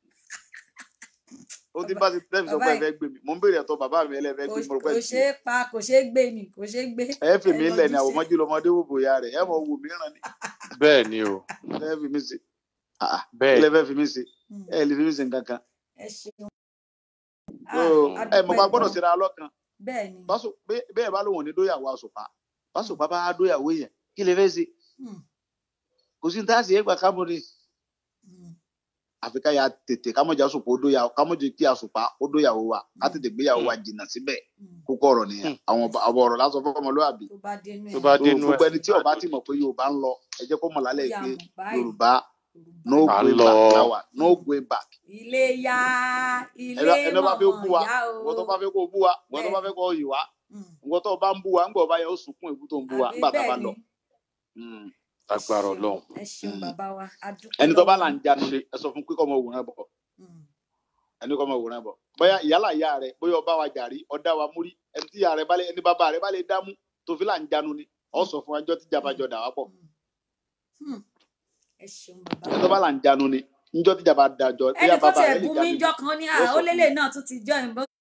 ó ti bàbá bá ti tẹ́fì sọ bàbá pé ẹ yìí fẹ́ gbé mi mò ń béèrè ẹ̀tọ́ bàbá mi ẹlẹ́fẹ́ kò gbé mi mo rò pé kò ẹ̀ ti ṣeé pa kò ṣeé gbé ni kò ṣeé gbé ẹ fi ẹ mí lọ lẹ̀ ní jíṣẹ́ àwòmọ́jú lọmọdé wò bòyá rẹ̀ ẹ mọ̀ wò mí ràn ní bẹ́ẹ̀ ni o ẹ fi mí ṣe Ah, ah, kí bẹ́ẹ̀ lẹ ni fẹ́ fi mí ṣe Hmm, ẹ lè fi mí ṣe nǹkan kan ẹ ṣeun so ah ẹ a mọ̀ dúpẹ́ pa gbọ́dọ̀ gan síra lọ́kàn bẹ́ẹ̀ ni báṣọ bẹ́ẹ̀ bẹ́ẹ̀ bá lòun ò ní dóyàwó àṣùpá Hmm, báṣùpá bá dóyàwó yẹn kí lè fẹ́ ṣe hmm, kò sí ní táàsì ẹgbà kámúni hmm, àfi ká ya tètè kámọ̀jà àṣùpá ó dóyàwó kámọ̀jà kí àṣùpá ó dóyàwó wa ká hmm, tètè gbéyàwó wa Hmm, jìnnà síbẹ̀ hmm. kókó ọ̀rọ̀ nìyẹn hmm. àwọn ọba àwọn ọ̀rọ̀ lásán fọmọlúwàbí tó bá dénú tó ẹ̀ bá so dénú ẹ gbogbo ẹni tí ọba ti mọ̀ pé yorùbá ń lọ ẹ jẹ́ kó mọ̀ ó lálẹ́ yà pé mọ̀ báyìí yorùbá yorùbá no à ń going lọ back láwà no Hmm. going back ilé yá ilé ẹni ẹni bá fẹ́ mọ̀mọ́ bú wa yá ìwọ tó o bá fẹ́ kó bú wa ìwọ tó bá bẹ́ẹ̀ fẹ́ ni kó yì wá Hmm, ìwọ tó bá ń bú wa ńgbà ọba yẹn ó sunkún ìbú tó ń bú wa àbí ńgbà tá a bá bẹ́ẹ̀ lọ ni Mm, ẹ agbára ṣeun ọlọ́run ẹ ṣeun mm. bàbá wa a dúpẹ́ ẹni tó bá lọ́wọ́ là ń yín jánu lé ẹ sọ fún pé kọ́ ọmọ òwúrọ̀ bọ̀ Hmm, ẹni kọ́ ọmọ òwúrọ̀ bọ̀ bóyá ìyálà ìyá rẹ bóyá ọba wa jàrí ọ̀dá wa múrí ẹni tí ìyá rẹ bá lè ẹni bàbá rẹ bá lè dámú tó fi là ń jánu ni ọ hmm, sọ fún ẹjọ́ tí jàmbá hmm, jọ dà wá pọ̀ hmm, hmm. ẹ ṣeun bàbá ẹni tó bá là ń jánu ni níjọ́ tí jàmbá dàjọ bóyá ẹnì kan bàbá tiẹ̀ rẹ lè bú mi jánu ni jọ́ kan ní à yóò ó sọ fún lélẹ̀ mi náà tún ti jọ ìbọn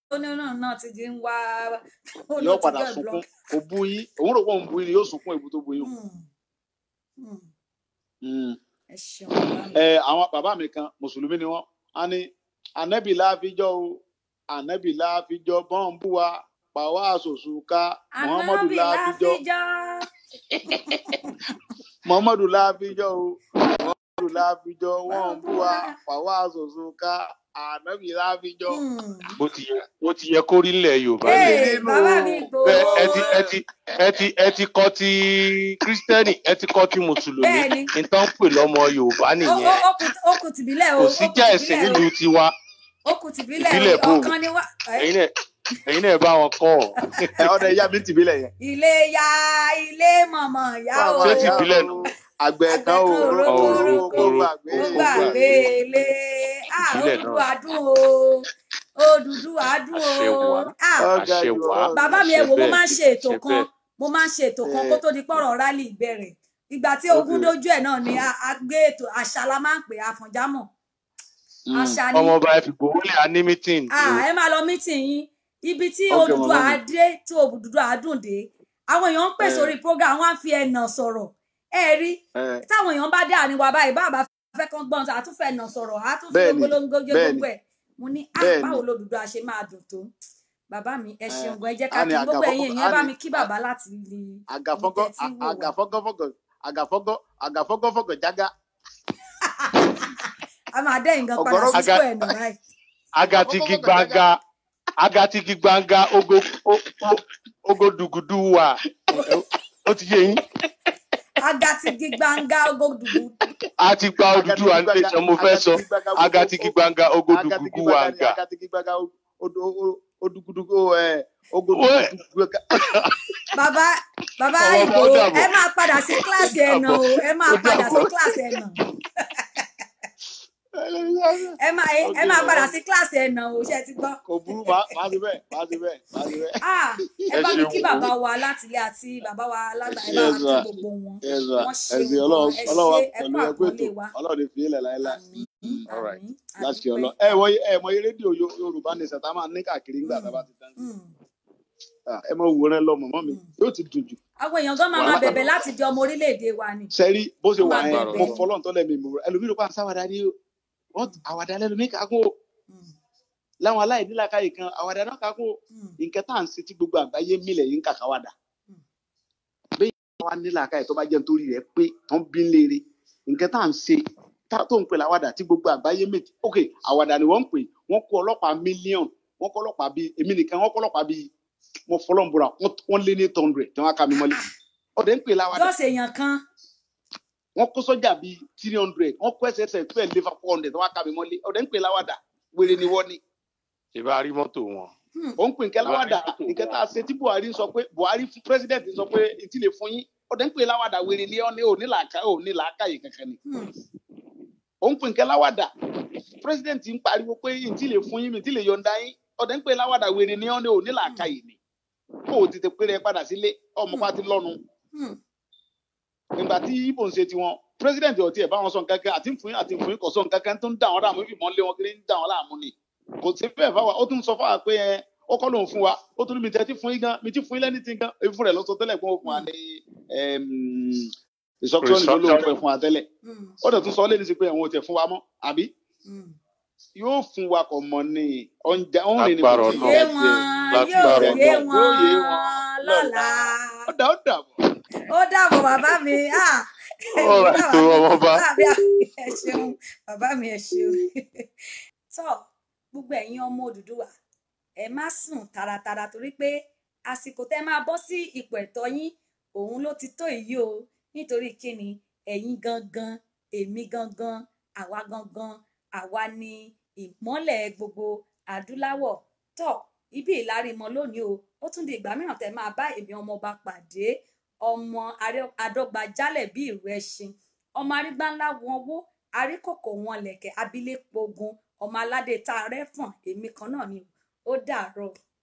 onírúurú náà ti di ń wá ó ló yóò ti padà get sunkún block. kò bú yín òun rò pé òun bú yín ni yóò sunkún èbú tó bú yín. Hmm, hmm. Mm. ẹ ṣeun bàbá mi. ẹ àwọn bàbá mi kan mùsùlùmí ni wọn á ní ànábì láàfíjọ o ànábì láàfíjọ bọ́ǹbù wa pàwọ́ àṣòṣù ká muhammadu Ànábì láàfíjọ láfijọ́. muhammadu láàfíjọ o muhammadu láàfíjọ wọ́ǹbù wa pàwọ́ àṣòṣù ká ànábì láàfíjọ. Hmm. bó ti yẹ bó ti yẹ kó rí nílẹ̀ yorùbá Bẹ́ẹ̀ ni ni. Ee, bàbá mi gbòó. ẹ ẹ ti ẹ ti ẹ ti ẹ ti kọ ti kírísítẹ́nì ẹ ti kọ ti mùsùlùmí Bẹ́ẹ̀ni. nǹkan ń pè lọ́mọ yorùbá Ó- nìyẹn ó- ó kù- ó kù tìbílẹ̀ o. kò ó sí kù já ẹ̀sìn tìbílẹ̀ o. nílùú tiwa ó kù tìbílẹ̀ Ìbílẹ̀ o. bò. ọ̀kan ni wá. ẹ, ẹ̀yin náà ẹ̀yin náà bá wọn kọ́ ọ ẹ ọdẹ ìyá mi tìbílẹ̀ yẹn. ilé ya ilé mọ̀mọ́ ya o. Ṣé ti ìbílẹ̀ nù? àgbẹ̀ kan ò Àgbẹ̀ kan ò rókò rókò, rókò rókò, gbàgbé ó rókò, gbàgbé ilé. Ah, Ìbílẹ̀ Odùduwà náà. dùn o. Odùduwà dùn Àṣẹ o. wà. Ah, Ọ̀gá àṣẹ jù wà ọ́. bàbá mi ẹ àṣẹ wò mo bẹ́ẹ̀, máa ń ṣe ètò àṣẹ kan bẹ́ẹ̀. mo máa ń ṣe ètò kan Eh. kó tó di pọ̀rọ̀ rálì bẹ̀rẹ̀ ìgbà tí Ok. ogun dójú ẹ̀ náà ni a a gbé ètò àṣà la máa ń pè àfọ̀njámọ̀ Mm. àṣà ni ọmọọba ẹ fi gbowó lé a ní mítìn Ah, ẹ máa lọ mítìn yín ibi tí Ok, Odùduwà màmá mi. adé tí Odùduwà dùn dé àwọn èèyàn ń pè Eh. sórí program wọn á fi ẹnà sọ̀rọ̀ ẹ rí Eh, táwọn èèyàn bá dé àárín wa báyìí báàbá fẹ́ kán gbọ́n àtúnfẹ́ ẹnà sọ̀rọ̀ àtúnfẹ́ Bẹ́ẹ̀ni, gbólóńgó jẹ́ bẹ́ẹ̀ni. gbogbo ẹ̀ mo ní ah Bẹ́ẹ̀ni. báwo l'Odùduwà ṣe máa dùn tó bàbá mi ẹ Eh, ṣeun gan ẹ jẹ́ á ká ní kí gbogbo àgàfọ́gọ́- ẹ̀yin á èèyàn bá ní- mi kí bàbá láti lè àgàfọ́gọ́ ibi tẹ́ tí ń wò wá. àgàfọ́gọ́fọ́gọ́ àgàfọ́gọ́ àgàfọ́gọ́fọ́gọ́ jágá. a máa dẹ́yìn gan padà Ọ̀gọ̀rọ̀- sí Aga- square nù báyìí agatigi gbanga agatigi gbanga ogo o- o- ogo dugudu wa ó ti yé yín agatigi gbanga ogodugu a ti gba Odùduwà ní tẹsán mo fẹ́ sọ agatigi gbanga ogo dugudu wa nga agatigi gbàgà odugudugu ẹ Wẹ́. ogodugudu. bàbá bàbá Ọmọ ìgbò ọmọ dàbọ̀. ẹ máa padà sí kíláàsì ẹ̀nà o ẹ máa Ó padà sí dàbọ̀. kíláàsì ẹ̀nà ẹ máa ẹ máa padà sí kíláàsì ẹ̀nà o ṣe ti gbọ́. kò burú máa máa ṣe bẹ́ẹ̀ máa ṣe bẹ́ẹ̀ máa ṣe bẹ́ẹ̀. Ah, ẹ Ẹ bá mi ṣeun kí o. bàbá wa látilé àti bàbá wa lágbà ẹ bá wa Yes, kí ma. gbogbo wọn Yes, ma. Wọ́n ṣeun ẹsìn gan, Ọlọ́run ẹ Ọlọ́run ṣé, ẹ pẹ̀lú kú ẹgbẹ́ àpọ́nlé ètò wa. Ọlọ́run ní fi ilẹ̀ láéláé àmín All right. àmín láti àdúpẹ́. ọlọ ẹ wọ ẹ mọ iye rédíò Yo- Yorùbá ní sẹta máa ní káàkiri ńgbà tá a bá ti tán Mm, Ah, ẹ mọ wòran lọ mọmọ mi Mm. yóò ti dùn jù àwọn èèyàn gan máa máa Wàhálà. bẹ̀bẹ̀ láti di ọmọ orílẹ̀-èdè wa ni. sẹrí bó ṣe Wọ́n wà máa yẹn bẹ̀bẹ̀ mo ni. fọlọ́n tọ́lẹ̀ mi mú ẹlòmíràn pa sáwàdà ni o wọ́n àwàdà lẹ́lòmí kakún o Mm, láwọn aláìnílàkàyè kan àwàdà náà kakún o mm, nǹkan tá à ń ṣe tí gbogbo àgbáyé mílẹ̀ yìí ń kàkà wàdà Mm. bẹ́ẹ̀ wá nílàkàyè tó bá jẹ́ nítorí rẹ̀ pé tán bí ń léere nǹkan tá à ń ṣe tá tó ń pè láwàdà tí gbogbo àgbáyé méjì ok àwàdà ni wọ́n ń pè wọ́n kó ọlọ́pàá mílíọ̀nù wọ́n kó ọlọ́pàá bíi èmi nìkan wọ́n kó ọlọ́pàá bíi mo fọlọ́n búra wọ́n- wọ́n lé ní eight hundred tí wọ́n á ká mi mọ́lé ọ̀dẹ̀ ń pè láwàdà jọ́sẹ̀ èèyàn kan wọ́n kó sọ́jà bíi three hundred wọ́n kó ẹsẹ̀ ẹsẹ̀ tó ẹ̀ lé four hundred tí wọ́n á ká mi mọ́lé ọ̀dẹ̀ ń pè láwàdà wèrè ni wọ́n ni ìbá rí mọ́tò wọn Hmm, ó ń pè nǹkan láwàdà nǹkan tá a ṣe tí buhari sọ pé buhari fún president sọ pé ìtì lè fún yín ọdẹ ń pè láwàdà wèrè ní ọ́nẹ́ òní làákà òní làákàyè kankan ni hmm, ó ń pè nǹkan láwàdà president ń pariwo pé ìtì lè fún yín mi ìtì lè yọ̀ǹda yín ọdẹ ń pè láwàdà wèrè ní ọ́nẹ́ òní làákàyè ni kó o tètè péré ẹ padà sílé ọmọ pa ti lọ́nu hmm. nígbà tí ibo ń ṣe tiwọn president ọtí ẹ bá wọn sọ nǹkan kan àti ń fún yín àti ń fún yín kò sọ nǹkan kan tó ń dà wọn láàmú ìfìmọ̀ lé wọn kiri ń dà wọn láàmú ni kò sí fẹ́ẹ̀ fáwa ó tún sọ fáwa pé ẹ ó kọ́ lòun fún wa ó tún ní mi tẹ́ ti fún yín gan mi ti fún yín lẹ́ni tí gan ebi fún rẹ̀ ló sọ tẹ́lẹ̀ pé ó fún wa ní ìsọkúsọ nìkan ló ń fẹ́ fún wa tẹ́lẹ̀ Hmm, ó dẹ̀ tún sọ lé ní sí pé ẹ̀wọ̀n ò tẹ̀ fún wa mọ́ àbí hmm. yóò fún wa kọ̀ mọ̀ ní oúnjẹ òun rìn ní Lágbára kò yé tí ì wọn jẹ lágbára yóò yé Ọlọ́run. wọn Yóò yé wọn lọ́la ó dà ó dà bọ̀. ó dàbọ̀ bàbá mi ah, All right, bàbá tó mi- ọmọọba. bàbá mi ẹ ṣeun bàbá mi ẹ ṣeun tọ́ gbogbo ẹ̀yin ọmọ Odùduwà ẹ má sùn taratara torí pé àsìkò tẹ́ máa bọ́ sí ipò ẹ̀tọ́ yín òun ló ti tó èyí o nítorí kíni ẹ̀yin gangan èmi gangan àwa gangan àwa ni ìmọ́lẹ̀ gbogbo adúláwọ̀ tọ́ ibi ìlarimọ lónìí o ó tún di ìgbà mìíràn tẹ́ máa bá èmi ọmọọba pàdé ọmọ arẹ- adọgba jálẹ̀ bí ìrù ẹṣin ọmọ arígbáńlá wọn wó aríkòkò wọn lẹ̀kẹ̀ abilékpo ogun ọmọ aládé tá a rẹ́fọ̀n èmi kan náà ni ó dàárọ̀.